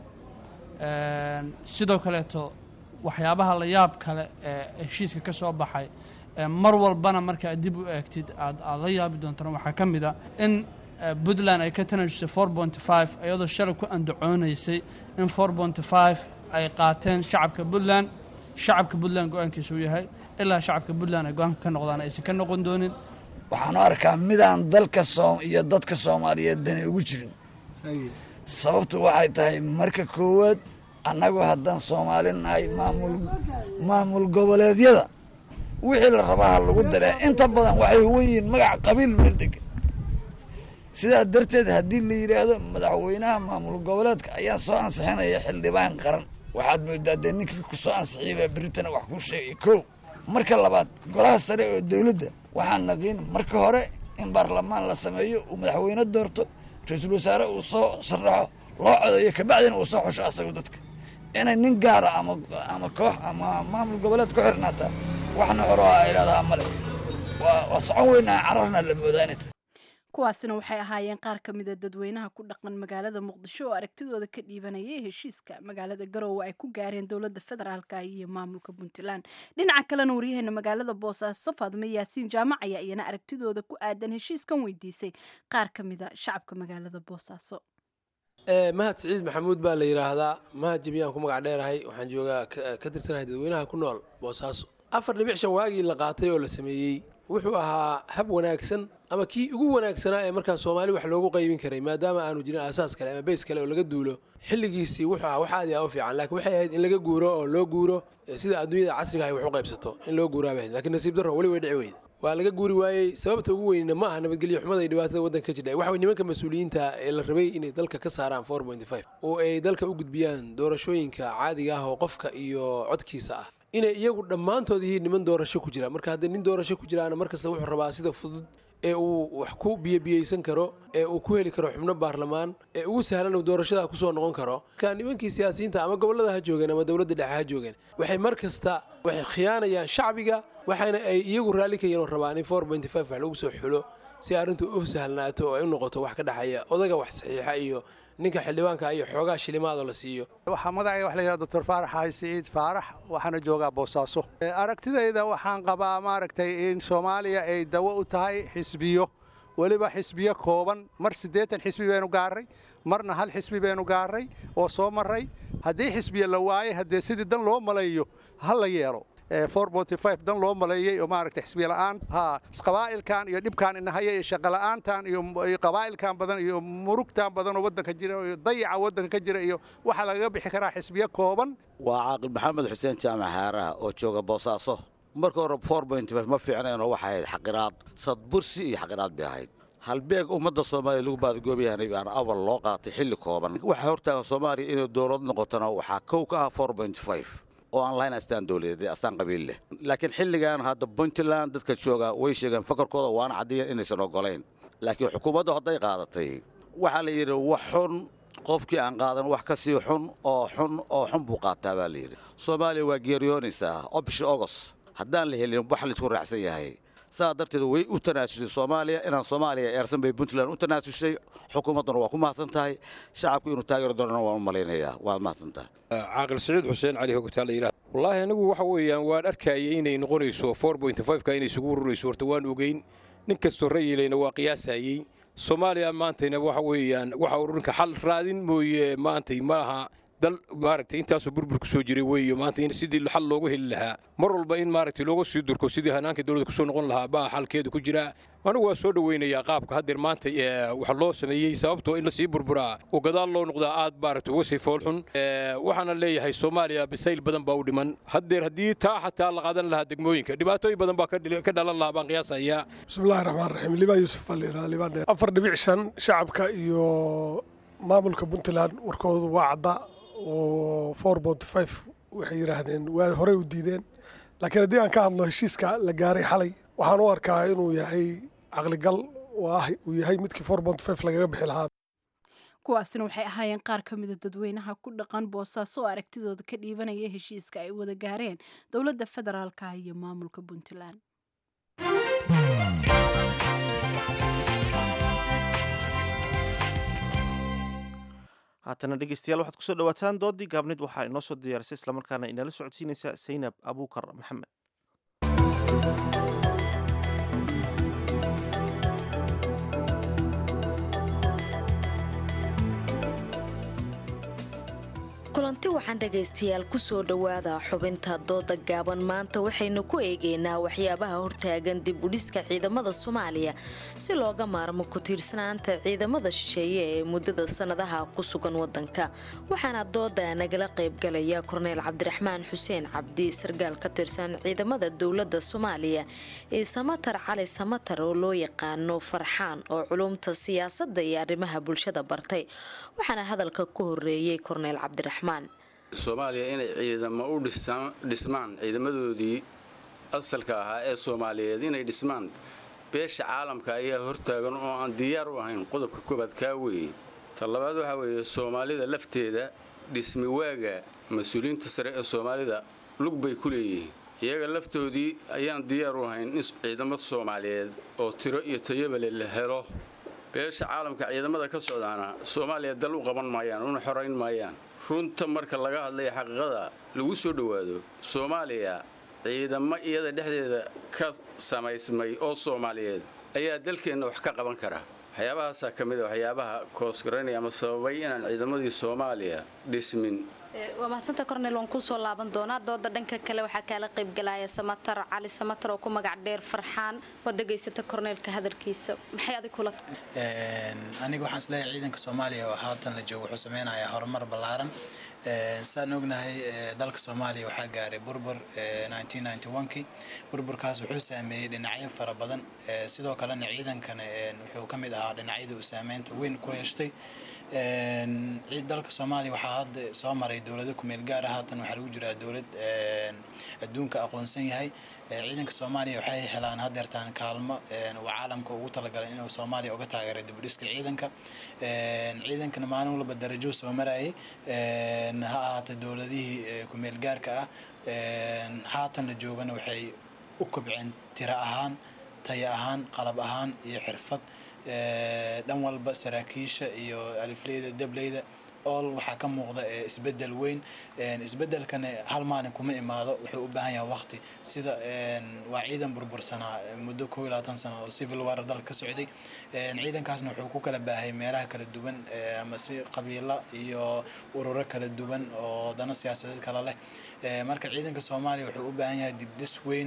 sidoo kaleeto waxyaabaha la yaab kale ee heshiiska ka soo baxay mar walbana markaa dib u eegtid aad aad la yaabi doontana waxaa ka mid a in puntland ay ka tanajisay four point five iyadoo shalay ku andacoonaysay in four point five ay qaateen shacabka puntland shacabka puntland go-aankiisa uu yahay ilaa shacabka puntland ay go-aanka ka noqdaan aysan ka noqon doonin waxaan u arkaa midaan dalka soom iyo dadka soomaaliyeed dani ugu jirin sababtu waxay tahay marka koowaad annagu haddaan soomaali nahay maamul maamul goboleedyada wixii la rabaa ha lagu daree inta badan waxay huwan yihiin magac qabiil meel degan sidaa darteed haddii la yidhaahdo madaxweynaha maamul goboleedka ayaa soo ansixinaya xildhibaan qaran waxaad moodaa dee ninkii ku soo ansixiyay baa beritana wax kuu sheegay kow marka labaad golaha sare oo dawladda waxaan naqiin marka hore in baarlamaan la sameeyo uu madaxweyne doorto ra-iisul wasaare uu soo sharaxo loo codeeyo kabacdina uu soo xusho asagu dadka inay nin gaara ama ama koox ama maamul goboleed ku xirnaataa waxna horo a idhahdaa male waa waa socon weynaa cararna la moodaa inay tahay kuwaasina waxay ahaayeen qaar ka mida dadweynaha ku dhaqan magaalada muqdisho oo aragtidooda ka dhiibanayay heshiiska magaalada garowe ay ku gaareen dowladda federaalka iyo maamulka puntland dhinaca kalena waryaheena magaalada boosaaso faadme yaasiin jaamac ayaa iyana aragtidooda ku aadan heshiiskan weydiisay qaar ka mida shacabka magaalada boosaaso mahad siciid maxamuud baa la yidhaahdaa mahad jabiyaan ku magac dheerahay waxaan joogaa ka tirsanahay dadweynaha ku nool boosaaso afar dhibic shan waagii la qaatay oo la sameeyey wuxuu ahaa hab wanaagsan ama kii ugu wanaagsanaa ee markaa soomaali wax loogu qaybin karay maadaama aanu jirin aasaas kale ama beys kale oo laga duulo xilligiisii wuxuu ahaa wax aad iyo aad u fiican laakiin waxay ahayd in laga guuro oo loo guuro sida adduunyada casriga ay wax u qaybsato in loo guuraa bay ahayd laakiin nasiib darro weli way dhici weyda waa laga guuri waayey sababta ugu weynina ma aha nabadgelyo xumada iyo dhibaatada waddanka ka jidha waxa way nimanka mas-uuliyiinta ee la rabay inay dalka ka saaraan four point five oo ay dalka u gudbiyaan doorashooyinka caadiga ah oo qofka iyo codkiisa ah inay iyagu dhammaantood yihiin niman doorasho ku jira marka haddii nin doorasho ku jiraana markasta wuxuu rabaa sida fudud ee uu wax ku biyobiyeysan karo ee uu ku heli karo xubno baarlamaan ee ugu sahlan uu doorashada kusoo noqon karo marka nimankii siyaasiyiinta ama gobollada ha joogeen ama dowladda dhexe ha joogeen waxay mar kasta waxay khiyaanayaan shacbiga waxaana ay iyagu raalli ka yaroo rabaan in four point five wax lagu soo xulo si arrintu u sahlnaato oo ay u noqoto wax ka dhexeeya odaga wax saxiixa iyo ninka xildhibaanka iyo xoogaa shilimaadoo la siiyo waxaa magacayga wax la yidhahda doctor faarax xaaji siciid faarax waxaana joogaa boosaaso aragtidayda waxaan qabaa maaragtay in soomaaliya ay dawo u tahay xisbiyo weliba xisbiyo kooban mar siddeetan xisbi baynu gaarray marna hal xisbi baynu gaarray oo soo marray haddii xisbiya la waayay haddee sidii dan loo malayo ha la yeelo dan loo maleeyey oo maaragtay xisbiya la'aan ha qabaa'ilkan iyo dhibkan inahaya iyo shaqola'aantan iyo qabaa'ilkan badan iyo murugtan badan oo waddanka jira iyo dayaca waddanka ka jira iyo waxaa lagaga bixi karaa xisbiyo kooban waa caaqil maxamed xuseen jaamac haaraha oo jooga boosaaso marka hore four point five ma fiicnaynoo waxay ahayd xaqiraad sadbursi iyo xaqiraad bay ahayd halbeeg ummadda soomaaliya lagu baadagoobayahanay baan awal loo qaatay xilli kooban waxaa hortaagan soomaaliya inay dowlad noqotona waxaa kow ka ah four point five oo aan lahayn astaan dowladeed astaan qabiil leh laakiin xilligan hadda puntland dadka jooga way sheegeen fakarkooda waana caddeeyeen inaysan ogolayn laakiin xukuumaddu hadday qaadatay waxaa la yidhi wax xun qofkii aan qaadan wax ka sii xun oo xun oo xun buu qaataa baa la yidhi soomaaliya waa geeriyoonaysaa oo bishii ogos haddaan la helin wax laysku raacsan yahay saa darteed way u tanaasushay soomaaliya inaan soomaaliya eersan bay puntland u tanaasushay xukuumadduna waa ku mahadsan tahay shacabku inuu taageeri doonana waan u malaynayaa waad mahadsan tahay caaqil siciid xuseen cali hogtaa la yidhaha wallaahi anigu waxa weeyaan waan arkayay inay noqonayso four point five-ka inay isugu ururayso horta waan ogeyn nin kastoo rayilayna waa qiyaasayey soomaaliya maantayna waxa weeyaan waxa ururinka xal raadin mooye maantay maaha dal maaragtay intaasoo burburku soo jiray weeyo maanta in sidii xal loogu heli lahaa mar walba in maaragtay looga sii durko sidii hanaanka dowladda kusoo noqon lahaa baa xalkeedu ku jira anigu waa soo dhoweynayaa qaabka haddeer maanta waxa loo sameeyey sababtoo in lasii burburaa oo gadaal loo noqdaa aad maaragtay uga sii foolxun waxaana leeyahay soomaaliya bisayl badan baa u dhiman haddeer haddii taa xataa la qaadan lahaa degmooyinka dhibaatooyin badan baa ka dhalan lahaa baan qiyaasayaa bismillahi raxmaan raxiim libaa yuusuf baa la yidhaha libaan dheer afar dhibic shan shacabka iyo maamulka puntland warkoodu waa cadda oo four point five waxay yidhaahdeen waa horey u diideen laakiin haddii aan ka hadlo heshiiska la gaaray xalay waxaan u arkaa inuu yahay caqligal oo ah uu yahay midkii four point five lagaga bixi lahaa kuwaasina waxay ahaayeen qaar ka mida dadweynaha ku dhaqan boosaaso oo aragtidooda ka dhiibanaya heshiiska ay wada gaareen dowladda federaalka iyo maamulka puntland haatana dhegeystayaal waxaad kusoo dhawaataan doodii gaabnid waxaa inoo soo diyaarisay islamarkaana inala socodsiinaysa saynab abuukar maxamed kulanti waxaan dhegaystayaal kusoo dhowaada xubinta dooda gaaban maanta waxaynu ku eegaynaa waxyaabaha hortaagan dib udhiska ciidamada soomaaliya si looga maarmo ku tiirsanaanta ciidamada shisheeye ee muddada sannadaha ku sugan wadanka waxaana dooda nagala qaybgalaya korneyl cabdiraxmaan xuseen cabdi sargaal ka tirsan ciidamada dowladda soomaaliya ee samatar cali samatar oo loo yaqaano farxaan oo culumta siyaasadda iyo arrimaha bulshada bartay waxaana hadalka ku horeeyey korneyl cabdiraxmaan soomaaliya inay ciidamo u dhismaan ciidamadoodii asalka ahaa ee soomaaliyeed inay dhismaan beesha caalamka ayaa hortaagan oo aan diyaar u ahayn qodobka koobaad kaa weeye ta labaad waxaa weeye soomaalida lafteeda dhismi waaga mas-uuliyiinta sare ee soomaalida lug bay ku leeyihiin iyaga laftoodii ayaan diyaar u ahayn in ciidamo soomaaliyeed oo tiro iyo tayabale la helo beesha caalamka ciidamada ka socdaana soomaaliya dal u qaban maayaan una xorayn maayaan runta marka laga hadlaya xaqiiqada lagu soo dhowaado soomaaliya ciidamo iyada dhexdeeda ka samaysmay oo soomaaliyeed ayaa dalkeenna wax ka qaban kara waxyaabahaasaa ka mid a waxyaabaha koosgaraynaya ama sababay inaan ciidamadii soomaaliya dhismin waa mahadsanta cornel waan kusoo laaban doonaa dooda dhanka kale waxaa kaala qaybgalaya samatar cali samatar oo ku magac dheer farxaan waad degaysata corneelka hadalkiisa maxay adig kula aniga waxaan isleeyahay ciidanka soomaaliya oo haatan la joogo wuxuu sameynayaa horumar ballaaran saan ognahay dalka soomaaliya waxaa gaaray burbur kii burburkaas wuxuu saameeyey dhinacyo fara badan sidoo kalena ciidankana wuxuu ka mid ahaa dhinacyada uu saameynta weyn ku yeeshtay dalka soomaaliya waxaa hadda soo maray dowlado kumeel gaar ah haatan waxaa lagu jiraa dowlad adduunka aqoonsan yahay ciidanka soomaaliya waxay helaan hadeertaan kaalmo uu caalamka ugu talagalay inuu soomaaliya uga taageeray dibudhiska ciidanka ciidankana maalin walba darajo soo marayay ha ahaatay dowladihii kumeel gaarka ah haatan la joogana waxay u kobceen tiro ahaan taya ahaan qalab ahaan iyo xirfad dhan walba saraakiisha iyo alifleyda dableyda ool waxaa ka muuqda isbedel weyn isbedelkana hal maalin kuma imaado wuxuu u baahan yahay waqti sida waa ciidan burbursanaa muddo koo iyo labaatan sano oo civil war dalka ka socday ciidankaasna wuxuu ku kala baahay meelaha kala duwan ama si qabiilo iyo ururo kala duwan oo dano siyaasadeed kala leh marka ciidanka soomaaliya wuxuu u baahan yahay dibdhis weyn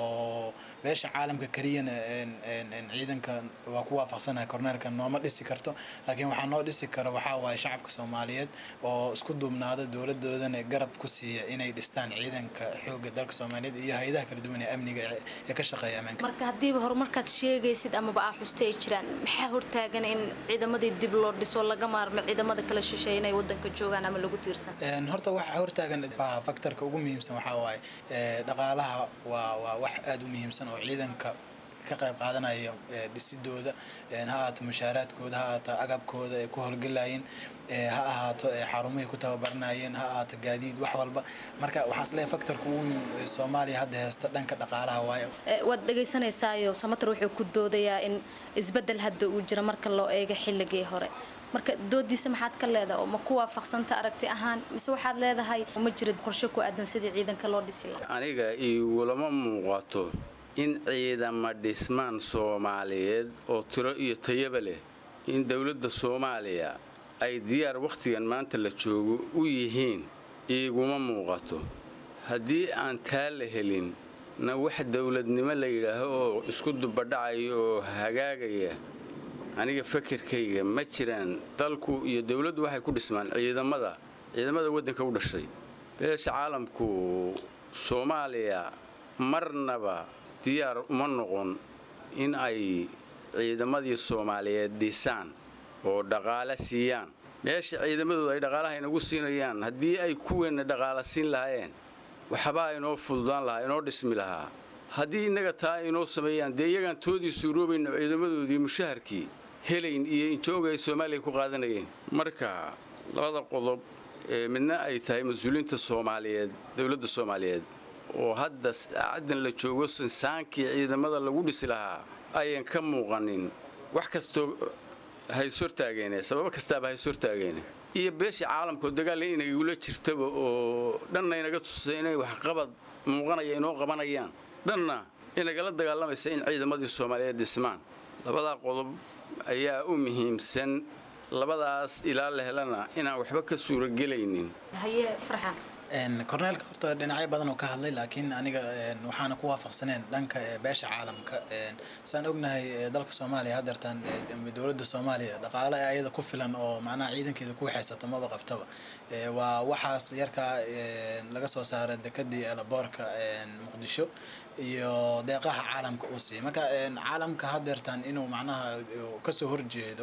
oo beesha caalamka keliyana ciidanka waa ku waafaqsanahay korneelka nooma dhisi karto laakiin waxaa noo dhisi karo waxaa waaye shacabka soomaaliyeed oo isku duubnaada dowladoodana garab ku siiya inay dhistaan ciidanka xooga dalka soomaaliyeed iyo hay-adaha kala duwan ee amniga ee ka shaqeeya ammaanka marka haddiiba horumarkaad sheegaysid amaba aa xusta ay jiraan maxaa hortaagan in ciidamadii dib loo dhiso laga maarmo ciidamada kala shisheeya inay wadanka joogaan ama lagu tiirsan horta waxaa hortaagan factorka ugu muhiimsan waxaa waaye dhaqaalaha waa waa wax aada u muhiimsan oo ciidanka ka qayb qaadanaya dhisidooda ha ahaato mushaaraadkooda ha ahaato agabkooda ay ku howlgelayeen ha ahaato xarumihii ku tababaranayeen ha ahaato gaadiid wax walba marka waxaan isleeyahay factorka ugu weyn soomaaliya hadda heesta dhanka dhaqaalaha waaye waad dhegaysanaysaayoo samatar wuxuu ku doodayaa in isbedel hadda uu jiro marka loo eego xilligii hore marka doodiisa maxaad ka leedahay oo ma ku waafaqsanta aragti ahaan mise waxaad leedahay ma jira qorshe ku aadan sidii ciidanka loo dhisi lahaa aniga igulama muuqato in ciidama dhismaan soomaaliyeed oo tiro iyo tayaba leh in dowladda soomaaliya ay diyaar wakhtigan maanta la joogo u yihiin iiguma muuqato haddii aan taa la helin na wax dowladnimo la yidhaaho oo isku dubadhacaya oo hagaagaya aniga fakarkayga ma jiraan dalku iyo dowladdu waxay ku dhismaan ciidamada ciidamada waddanka u dhashay beesha caalamku soomaaliya marnaba diyaar uma noqon in ay ciidamadii soomaaliyeed dhisaan oo dhaqaale siiyaan meesha ciidamadooda ay dhaqaalaha inagu siinayaan haddii ay kuweenna dhaqaala siin lahaayeen waxbaa inoo fududaan lahaa inoo dhismi lahaa haddii innaga taa ay inoo sameeyaan dee iyagaan toodii suuroobayna ciidamadoodii mushaharkii helayn iyo injooga ay soomaaliya ku qaadanayeen marka labada qodob ee midna ay tahay mas-uuliyiinta soomaaliyeed dowladda soomaaliyeed oo hadda saacaddan la joogo sinsaankii ciidamada lagu dhisi lahaa ayan ka muuqanin wax kastoo hayshortaageene sababo kastaaba hayshortaageene iyo beeshii caalamkaoo dagaalla inagula jirtaba oo dhanna inaga tusay inay waxqabad muuqanaya inoo qabanayaan dhanna inagala dagaalamaysa in ciidamadii soomaaliyeed dhismaan labadaa qodob ayaa u muhiimsan labadaas ilaa la helana inaan waxba ka suuragelaynin haye farxan korneelka horta dhinacyo badan oo ka hadlay laakiin aniga waxaana ku waafaqsaneen dhanka beesha caalamka saan ognahay dalka soomaaliya hadeertaan dowladda soomaaliya dhaqaale ayada ku filan oo macnaha ciidankeeda ku waxaysata maba qabtaba waa waxaas yarkaa laga soo saaray dekadii elaboorka muqdisho iyo deeqaha caalamka uu siiyay marka caalamka hadeertaan inuu macnaha kasoo horjeedo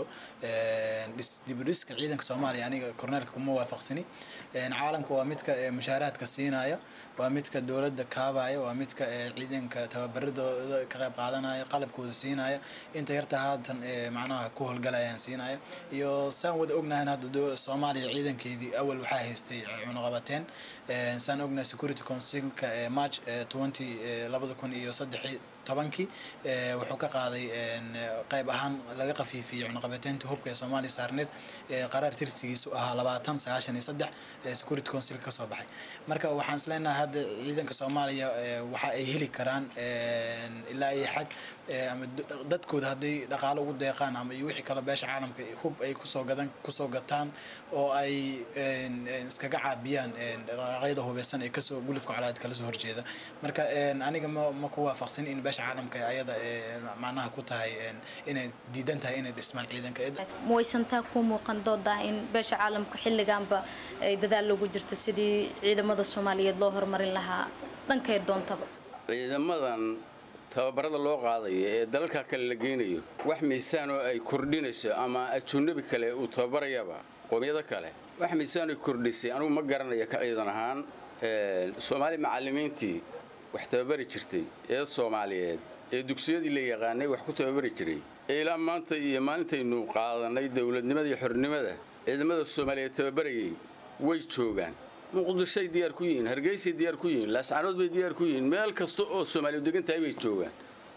dibudhiska ciidanka soomaaliya aniga korneelka kuma waafaqsani caalamka waa midka mushaaraadka siinaya waa midka dowladda kaabaya waa midka ciidanka tababaradooda ka qayb qaadanaya qalabkooda siinaya inta yarta haatan macnaha ku howlgalayaan siinaya iyo saan wada ognahay hadda soomaaliya ciidankeedii awal waxaa haystay cunuqabateen saan ognahay security councilka march twenty labada kun iyo saddex tobankii wuxuu ka qaaday qayb ahaan laga qafiifiyey cunuqabateynta hubka ee soomaaliya saarneed qaraar tirsigiisu ahaa labaatan sagaashan iyo saddex security council ka soo baxay marka waxaan isleenahay hadda ciidanka soomaaliya waxa ay heli karaan ilaa iyo xag ama dadkooda hadday dhaqaalo ugu deeqaan ama iyo wixii kale beesha caalamka hub ay kusoo gadan kusoo gataan oo ay iskaga caabiyaan dhaqaaqyada hubeysan ee kasoo gulufka colaad kala soo horjeeda marka aniga ma ma ku waafaqsan in beesha caalamka ayada macnaha ku tahay inay diidan tahay inay dhismaan ciidanka ma waysantaa ku muuqan dooda in beesha caalamka xilliganba ay dadaal loogu jirto sidii ciidamada soomaaliyeed loo horumarin lahaa dhankay doontaba ciidamadan tababarada loo qaadayo ee dalalka kale la geynayo wax miisaan oo ay kordhinayso ama ajunabi kale uu tababarayaba qoomiyado kale wax miisaan ay kordhisay anugu ma garanayo ka ciidan ahaan soomaali macallimiintii wax tababari jirtay ee soomaaliyeed ee dugsiyadii la yaqaanay wax ku tababari jiray ee ilaa maanta iyo maalintaynu qaadanay dowladnimada iyo xornimada ciidamada soomaaliyeed tababarayay way joogaan muqdishoay diyaar ku yihiin hargeysay diyaar ku yihiin laascanood bay diyaar ku yihiin meel kasta oo soomaaliya degan tahay bay joogaan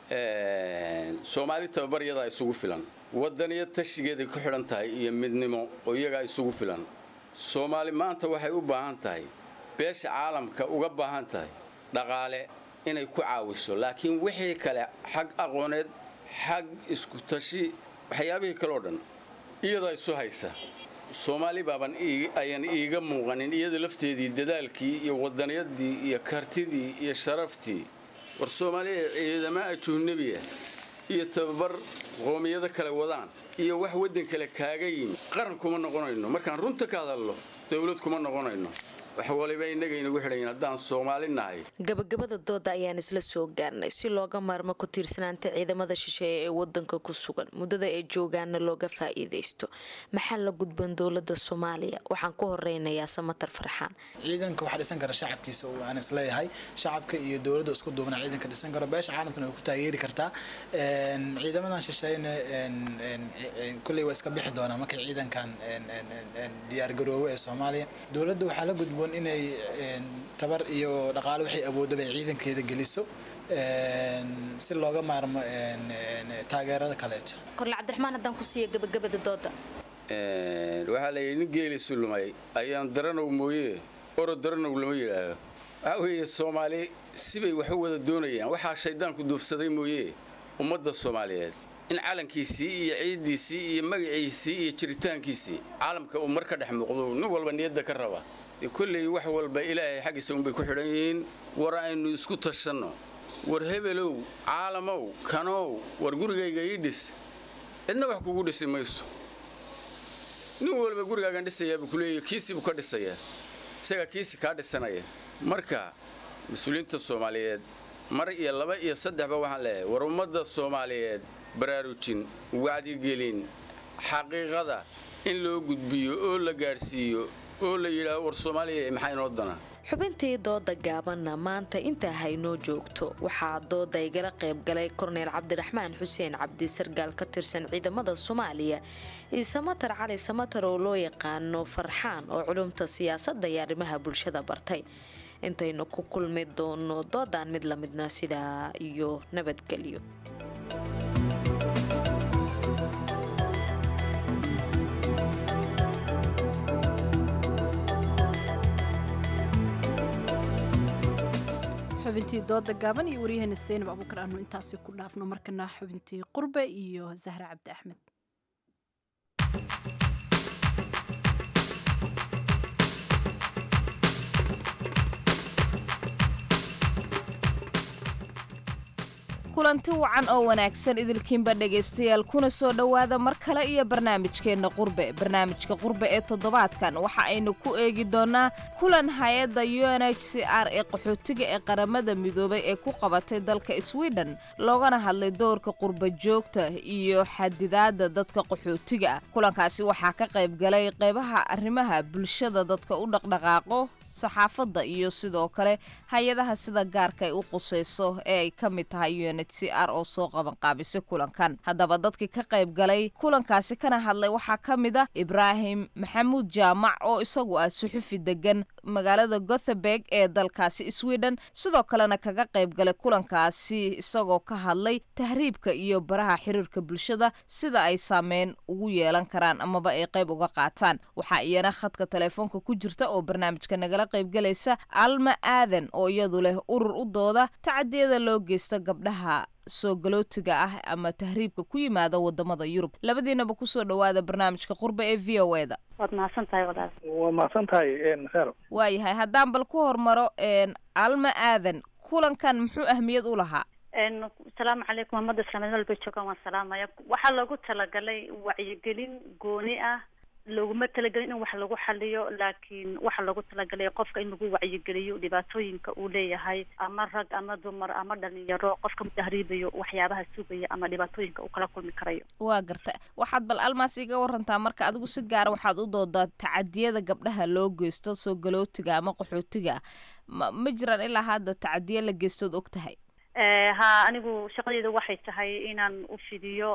soomaali tababaryadaa isugu filan wadaniyo tashigeeday ku xidhan tahay iyo midnimo oo iyagaa isugu filan soomaali maanta waxay u baahan tahay beesha caalamka uga baahan tahay dhaqaale inay ku caawiso laakiin wixii kale xag aqooneed xag isku tashi waxyaabihii kaleo dhan iyadaa isu haysa soomaali baaban ayaan iiga muuqanin iyada lafteedii dadaalkii iyo wadaniyadii iyo kartidii iyo sharaftii war soomaaliya ciidama ajuhnabiya iyo tababar qoomiyado kale wadaan iyo wax waddan kale kaaga yimi qaran kuma noqonayno markaan runta ka hadalno dowlad kuma noqonayno wax waliba innaga inagu xidhayin haddaan soomaali nahay gabagabada dooda ayaan isla soo gaarnay si looga maarmo ku tiirsanaanta ciidamada shisheeye ee wadanka ku sugan muddada ay joogaana looga faa'iidaysto maxaa la gudban dowlada soomaaliya waxaan ku horeynayaa samatar farxaan ciidanka waxaa dhisan kara shacabkiisa oo aan isleeyahay shacabka iyo dowladda isku duubna ciidanka dhisan karo beesha caalamkana way ku taageeri kartaa ciidamadan shisheeyna kulley waa iska bixi doonaa markay ciidankan diyaargaroobo ee soomaaliya dowladda waxaa la gudboon inay tabar iyo dhaqaalo waxay awoodaba ay ciidankeeda geliso si looga maarmo taageerada kaleeto korle cabdiraxmaan haddaan ku siiya gabagabada dooda waxaa la yidhi nin geelisu lumay ayaan daranow mooye oro daranow lama yidhaahdo waxaa weeye soomaali sibay wax u wada doonayaan waxaa shayddaanku duufsaday mooye ummadda soomaaliyeed in calankiisii iyo ciiddiisii iyo magaciisii iyo jiritaankiisii caalamka uu mar ka dhex muuqdo nin walba niyadda ka raba kolley wax walba ilaahay xaggiisa unbay ku xidhan yihiin war aynu isku tashanno war hebelow caalamow kanow war gurigayga ii dhis cidna wax kugu dhisi mayso nin walba gurigaagan dhisayaabuu kuleeya kiisiibuu ka dhisayaa isagaa kiisi kaa dhisanaya marka mas-uuliyiinta soomaaliyeed mar iyo laba iyo saddexba waxaan leeyahay war ummadda soomaaliyeed baraarujin wacdigelin xaqiiqada in loo gudbiyo oo la gaadhsiiyo oo la yidhaaho war soomaaliya maxaa inoo dana xubintii dooda gaabanna maanta intaa haynoo joogto waxaa dooda igala qayb galay korneyl cabdiraxmaan xuseen cabdi sargaal ka tirsan ciidamada soomaaliya iyo samatar cali samatar oo loo yaqaano farxaan oo culumta siyaasadda iyo arrimaha bulshada bartay intaynu ku kulmi doono doodaan mid lamidna sidaa iyo nabadgelyo xubintii dooda gaaban iyo waryaheena seynab abuukar aanu intaasi ku dhaafno markana xubintii qurbe iyo zahra cabdi axmed kulanti wacan oo wanaagsan idilkiinba dhegaystayaal kuna soo dhowaada mar kale iyo barnaamijkeenna qurbe barnaamijka qurbe ee toddobaadkan waxa aynu ku eegi doonnaa kulan hay-adda u n h c r ee qaxootiga ee qaramada midoobay ee ku qabatay dalka sweden loogana hadlay doorka qurba joogta iyo xadidaadda dadka qaxootiga ah kulankaasi waxaa ka qayb galay qaybaha arrimaha bulshada dadka u dhaqdhaqaaqo saxaafadda iyo sidoo kale hay-adaha sida gaarka ay u qusayso ee ay ka mid tahay u n h c r oo soo qabanqaabisay kulankan haddaba dadkii ka qayb galay kulankaasi kana hadlay waxaa ka mid ah ibraahim maxamuud jaamac oo isagu ah suxufi degan magaalada gothenburg ee dalkaasi sweden sidoo kalena kaga qayb galay kulankaasi isagoo ka hadlay tahriibka iyo baraha xiriirka bulshada sida ay saameyn ugu yeelan karaan amaba ay qayb uga qaataan waxaa iyana khadka telefoonka ku jirta oo barnaamijka nagala qaybgalaysa alma aadan oo iyadu leh urur u dooda tacadiyada loo geysta gabdhaha soo galootiga ah ama tahriibka ku yimaada wadamada yurub labadiinaba kusoo dhawaada barnaamijka qurba ee v o eda waad mahadsan tahay walaal waa mahadsan tahay khero waayahay haddaan bal ku hormaro alma aadan kulankan muxuu ahmiyad u lahaa asalaamu calaykum ummadda islaamiyad walba joogaan waan salaamaya waxaa loogu talagalay wacyigelin gooni ah looguma talagelin in wax lagu xaliyo laakiin waxaa loogu talagalay qofka in lagu wacyigeliyo dhibaatooyinka uu leeyahay ama rag ama dumar ama dhalinyaro qofka tahriibayo waxyaabaha sugaya ama dhibaatooyinka uu kala kulmi karayo waa garta waxaad bal almaas iga warantaa marka adigu si gaara waxaad u doodaa tacadiyada gabdhaha loo geysto soo galootiga ama qaxootiga ma ma jiraan ilaa hadda tacadiya la geystood og tahay ha anigu shaqadeyda waxay tahay inaan u fidiyo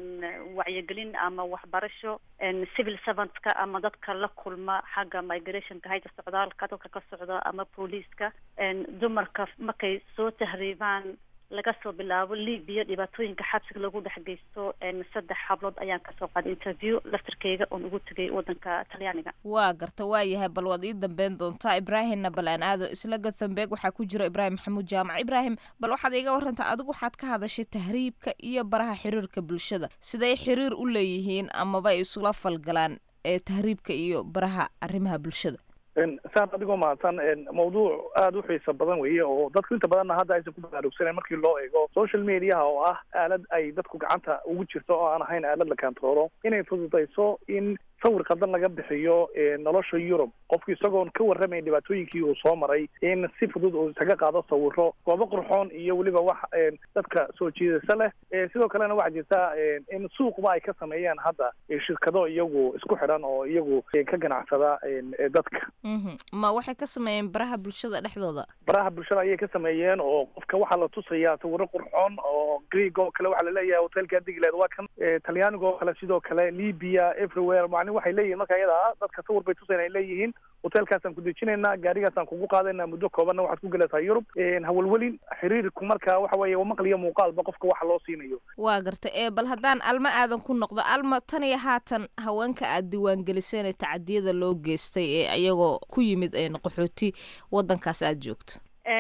wacyigelin ama waxbarasho civil servantska ama dadka la kulma xagga migrationka hayda socdaalka dadka ka socda ama booliiska dumarka markay soo tahriibaan laga soo bilaabo libya dhibaatooyinka xabsiga lagu dhex geysto saddex hablood ayaan kasoo qaaday interview laftarkeyga oon ugu tegay wadanka talyaaniga waa garta waa yahay bal waad ii dambeyn doontaa ibraahimna bal aan aado isla gothenburg waxaa ku jira ibraahim maxamuud jaamac ibraahim bal waxaad iiga warantaa adigu waxaad ka hadashay tahriibka iyo baraha xiriirka bulshada siday xiriir u leeyihiin amaba ay isula falgalaan ee tahriibka iyo baraha arrimaha bulshada saan adigoo mahadsan mawduuc aada u xiisa badan weeye oo dadku inta badanna hadda aysan ku baraarugsanen markii loo eego social mediaha oo ah aalad ay dadku gacanta ugu jirto oo aan ahayn aalad la kantaroolo inay fududayso in sawir khaldan laga bixiyo nolosha yurub qofku isagoon ka warramayn dhibaatooyinkii uu soo maray in si fudud uu isaga qaado sawiro goobo qurxoon iyo weliba wax dadka soo jiidasa leh sidoo kalena waxaa jirta in suuqba ay ka sameeyaan hadda shirkado iyagu isku xidhan oo iyagu ka ganacsada dadka ma waxay ka sameeyeen baraha bulshada dhexdooda baraha bulshada ayay ka sameeyeen oo qofka waxaa la tusayaa sawiro qurxoon oo greeg oo kale waxaa laleeyahay hotelka digland waa kan talyaaniga oo kale sidoo kale libya everywhere macni waxay leeyihin marka iyada ah dadka sawir bay tusayn ay leeyihiin hotelkaasaan ku dejinaynaa gaarigaasaan kugu qaadaynaa muddo koobanna waxaad ku gelaysaa yurub hawalwelin xiriirku marka waxa weeye maqliyo muuqaalba qofka waxa loo siinayo waa garta ee bal haddaan alma aadan ku noqdo alma tan iyo haatan haweenka aad diiwaangeliseen ee tacadiyada loo geystay ee iyagoo ku yimid qaxooti wadankaas aada joogto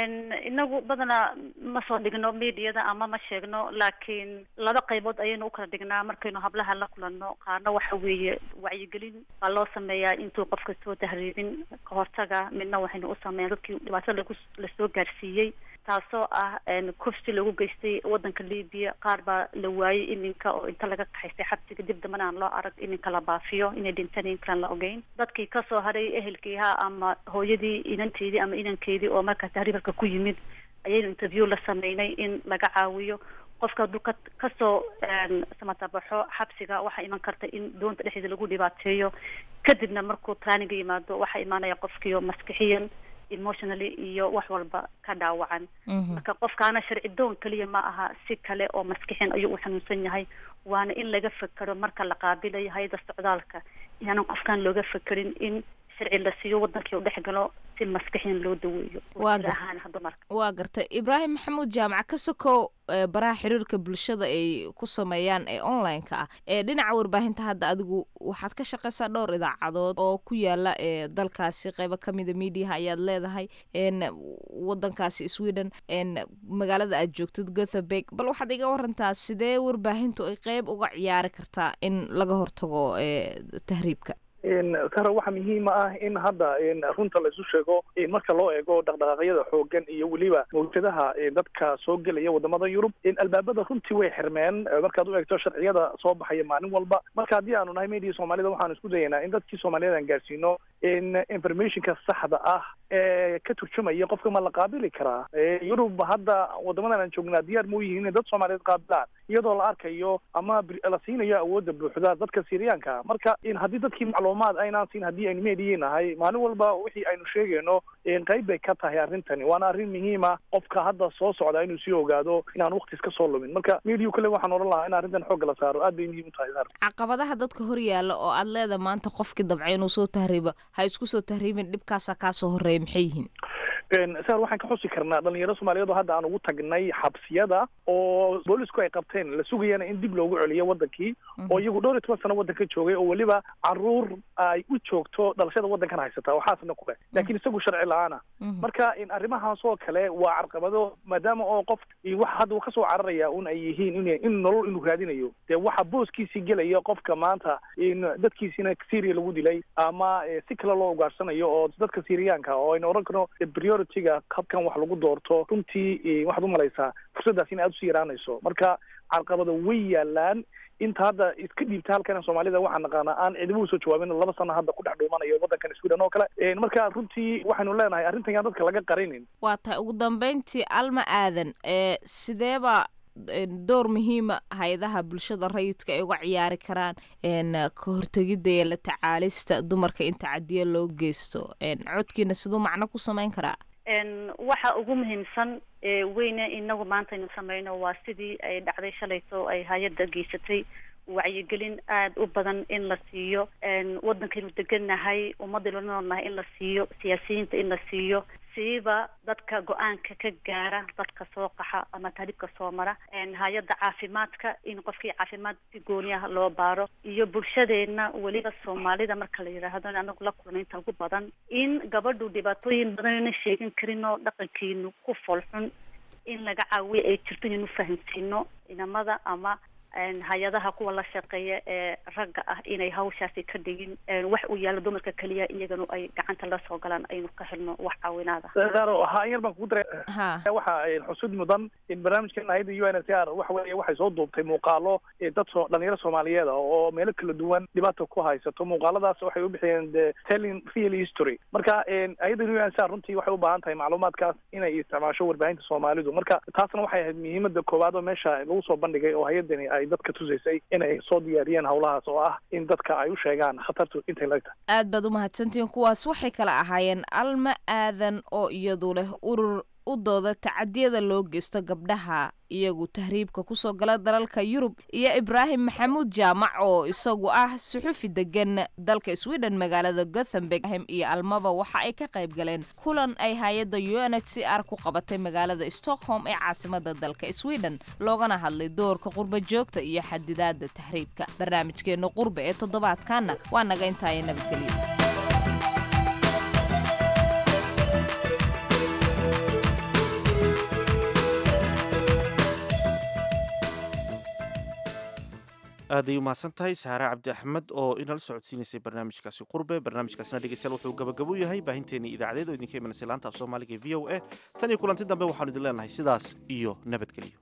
inagu badanaa ma soo dhigno mediada ama ma sheegno laakiin laba qaybood ayaynu ukala dhignaa markaynu hablaha la kulanno qaarna waxa weeye wacyigelin baa loo sameeyaa intuu qofka soo tahriibin kahortaga midna waxaynu u sameeya dadkii dhibaatada lagu lasoo gaarsiiyey taasoo ah kufsi lagu geystay wadanka libya qaar baa la waayey iminka oo inta laga kaxaystay xabsiga dib dambana aan loo arag iminka la baafiyo inay dhinteen inkaan la ogeyn dadkii kasoo haray ehelkiiha ama hooyadii inanteedii ama inankeedii oo markaa tahriibalka ku yimid ayaynu interview la sameynay in laga caawiyo qofka hadduu ka kasoo samatabaxo xabsiga waxaa iman karta in doonta dhexdeeda lagu dhibaateeyo kadibna markuu traaniga yimaado waxaa imaanaya qofkiio maskixiyan emotionally iyo wax walba ka dhaawacan marka qofkaana sharci doon keliya ma aha si kale oo maskixin ayuu u xanuunsan yahay waana in laga fekero marka la qaabilayo hay-ada socdaalka inaanan qofkan looga fekerin in sharci la siiyo wadankii u dhex galo si maskixiyan loo daweeyo ahaan dumarka waa gartay ibraahim maxamuud jaamac ka sokow baraha xiriirka bulshada ay ku sameeyaan ee online-ka ah ee dhinaca warbaahinta hadda adigu waxaad ka shaqaysaa dhowr idaacadood oo ku yaala ee dalkaasi qeybo kamida mediaha ayaad leedahay wadankaasi sweden magaalada aad joogtid gothenburg bal waxaad iga warantaa sidee warbaahintu ay qeyb uga ciyaari kartaa in laga hortago tahriibka sara waxaa muhiima ah in hadda runta la isu sheego marka loo eego dhaqdhaqaaqyada xoogan iyo weliba mawjadaha dadka soo gelaya wadamada yurub albaabada runtii way xirmeen markaad u eegto sharciyada soo baxaya maalin walba marka haddii aanu nahay media soomaalida waxaanu isku dayaynaa in dadkii soomaaliyed aan gaarsiino in informationka saxda ah ee ka turjumaya qofka ma la qaabili karaa yurub hadda wadamadan aan joognaa diyaar ma u yihiin in dad soomaaliyeed qaabilaan iyadoo la arkayo ama la siinayo awoodda buuxda dadka syriyaanka marka haddii dadkii macluumaad aynaan siin haddii aynu meediyi nahay maalin walba wixii aynu sheegayno qayb bay ka tahay arrintani waana arrin muhiima qofka hadda soo socda inuu sii ogaado inaan waqti iska soo lumin marka media kale waxaan odhan lahaa in arrintan xoogga la saaro aad bay muhiim u tahay caqabadaha dadka hor yaalla oo aad leeda maanta qofkii dabcay inuu soo tahriibo ha isku soo tahriibin dhibkaasa kaa soo horreeya maxay yihiin sar waxaan ka xusi karnaa dhalinyaro soomaaliyeed oo hadda aan ugu tagnay xabsiyada oo boolisku ay qabteen la sugayana in dib loogu celiyo wadankii oo iyagu dhowr iyo toban sano waddanka joogay oo weliba caruur ay u joogto dhalashada waddankan haysata waxaasna kule laakiin isagu sharci la-aana marka arrimahaas oo kale waa carqabado maadaama oo qof wax hadda uu kasoo cararaya un ay yihiin in in nolol inuu raadinayo dee waxa booskiisii gelaya qofka maanta in dadkiisina syria lagu dilay ama si kale loo ugaarsanayo oo dadka syriyaanka oo aynu oran karno priority-ga habkan wax lagu doorto runtii waxaad umalaysaa fursaddaas in aad usii yaraanayso marka carqabado way yaalaan inta hadda iska dhiibta halkan soomaalida waxaan naqaanaa aan cidiba usoo jawaabin laba sano hadda ku dhex dhuumanayo waddankan sweden oo kale marka runtii waxaynu leenahay arrintan yaan dadka laga qarinin waa tahay ugu dambeyntii alma aadan ee sideeba door muhiima hay-adaha bulshada rayidka ay uga ciyaari karaan ka hortegidda iyo la tacaalista dumarka inta cadiya loo geysto codkiina siduu macno ku samayn karaa waxa ugu muhiimsan weyne inagu maanta aynu sameyno waa sidii ay dhacday shalayto ay hay-adda geysatay wacyigelin aada u badan in la siiyo waddankaynu degannahay ummadaynu la noolnahay in la siiyo siyaasiyiinta in la siiyo siiba dadka go-aanka ka gaara dadka soo qaxa ama tahribka soo mara hay-adda caafimaadka in qofkii caafimaad si gooni ah loo baaro iyo bulshadeena weliba soomaalida marka la yidhaahdo anagu la kulna inta ugu badan in gabadhu dhibaatooyin badan ina sheegin karin oo dhaqankiinu ku folxun in laga caawiyo ay jirto inaynu fahamsiino inamada ama hay-adaha kuwa la shaqeeya ee ragga ah inay hawshaasi ka dhigin wax uu yaalo dumarka keliya iyaganu ay gacanta la soo galaan aynu ka helno wax caawinaada ha yar baan kugu daray waxa xusud mudan in barnaamijkan hayada u n s r waxa weeye waxay soo duubtay muuqaalo dad soo dhalinyaro soomaaliyeed ah oo meelo kala duwan dhibaata ku haysato muuqaaladaas waxay u bixiyeen the telling real history marka hayada u n s r runtii waxay u baahan tahay macluumaadkaas inay isticmaasho warbaahinta soomaalidu marka taasna waxay ahayd muhiimada koowaad oo meesha lagu soo bandhigay oo hay-adani ay dadka tusaysay inay soo diyaariyeen howlahaas oo ah in dadka ay u sheegaan khatartu intay lag tahay aad baad umahadsantihiin kuwaas waxay kala ahaayeen alma aadan oo iyadu leh urur u dooda tacadiyada loo geysto gabdhaha iyagu tahriibka kusoo gala dalalka yurub iyo ibraahim maxamuud jaamac oo isagu ah suxufi degan dalka sweden magaalada gothenburg iyo almaba waxa ay ka qayb galeen kulan ay hay-adda u n h c r ku qabatay magaalada stockholm ee caasimada dalka sweden loogana hadlay doorka qurba joogta iyo xadidaada tahriibka barnaamijkeena qurba ee toddobaadkaana waa naga intaaya nabadgelyo aaday umahadsan tahay saare cabdi axmed oo inala socodsiinaysay barnaamijkaasi qurbe barnaamijkaasina dhegeystayaal wuxuu gabagabo yahay baahinteenii idaacadeed oo idinka imanasay laanta af soomaaliga e v o a tan iyo kulanti dambe waxaanu idin leenahay sidaas iyo nabadgelyo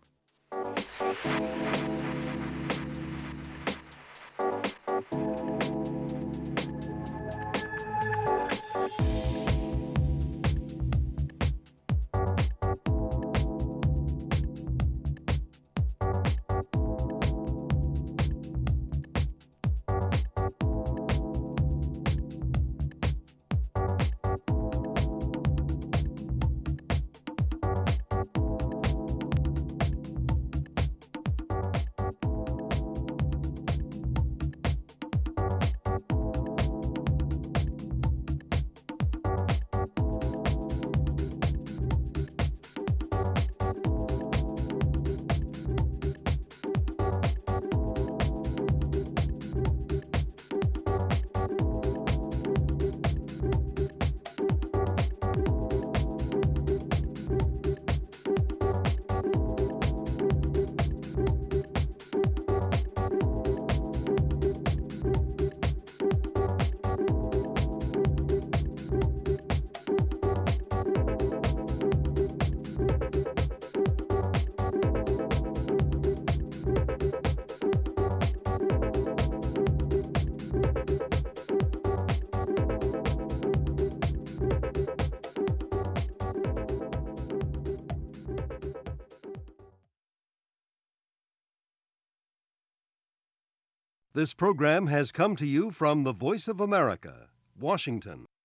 This program has come to you from the Voice of America, Washington.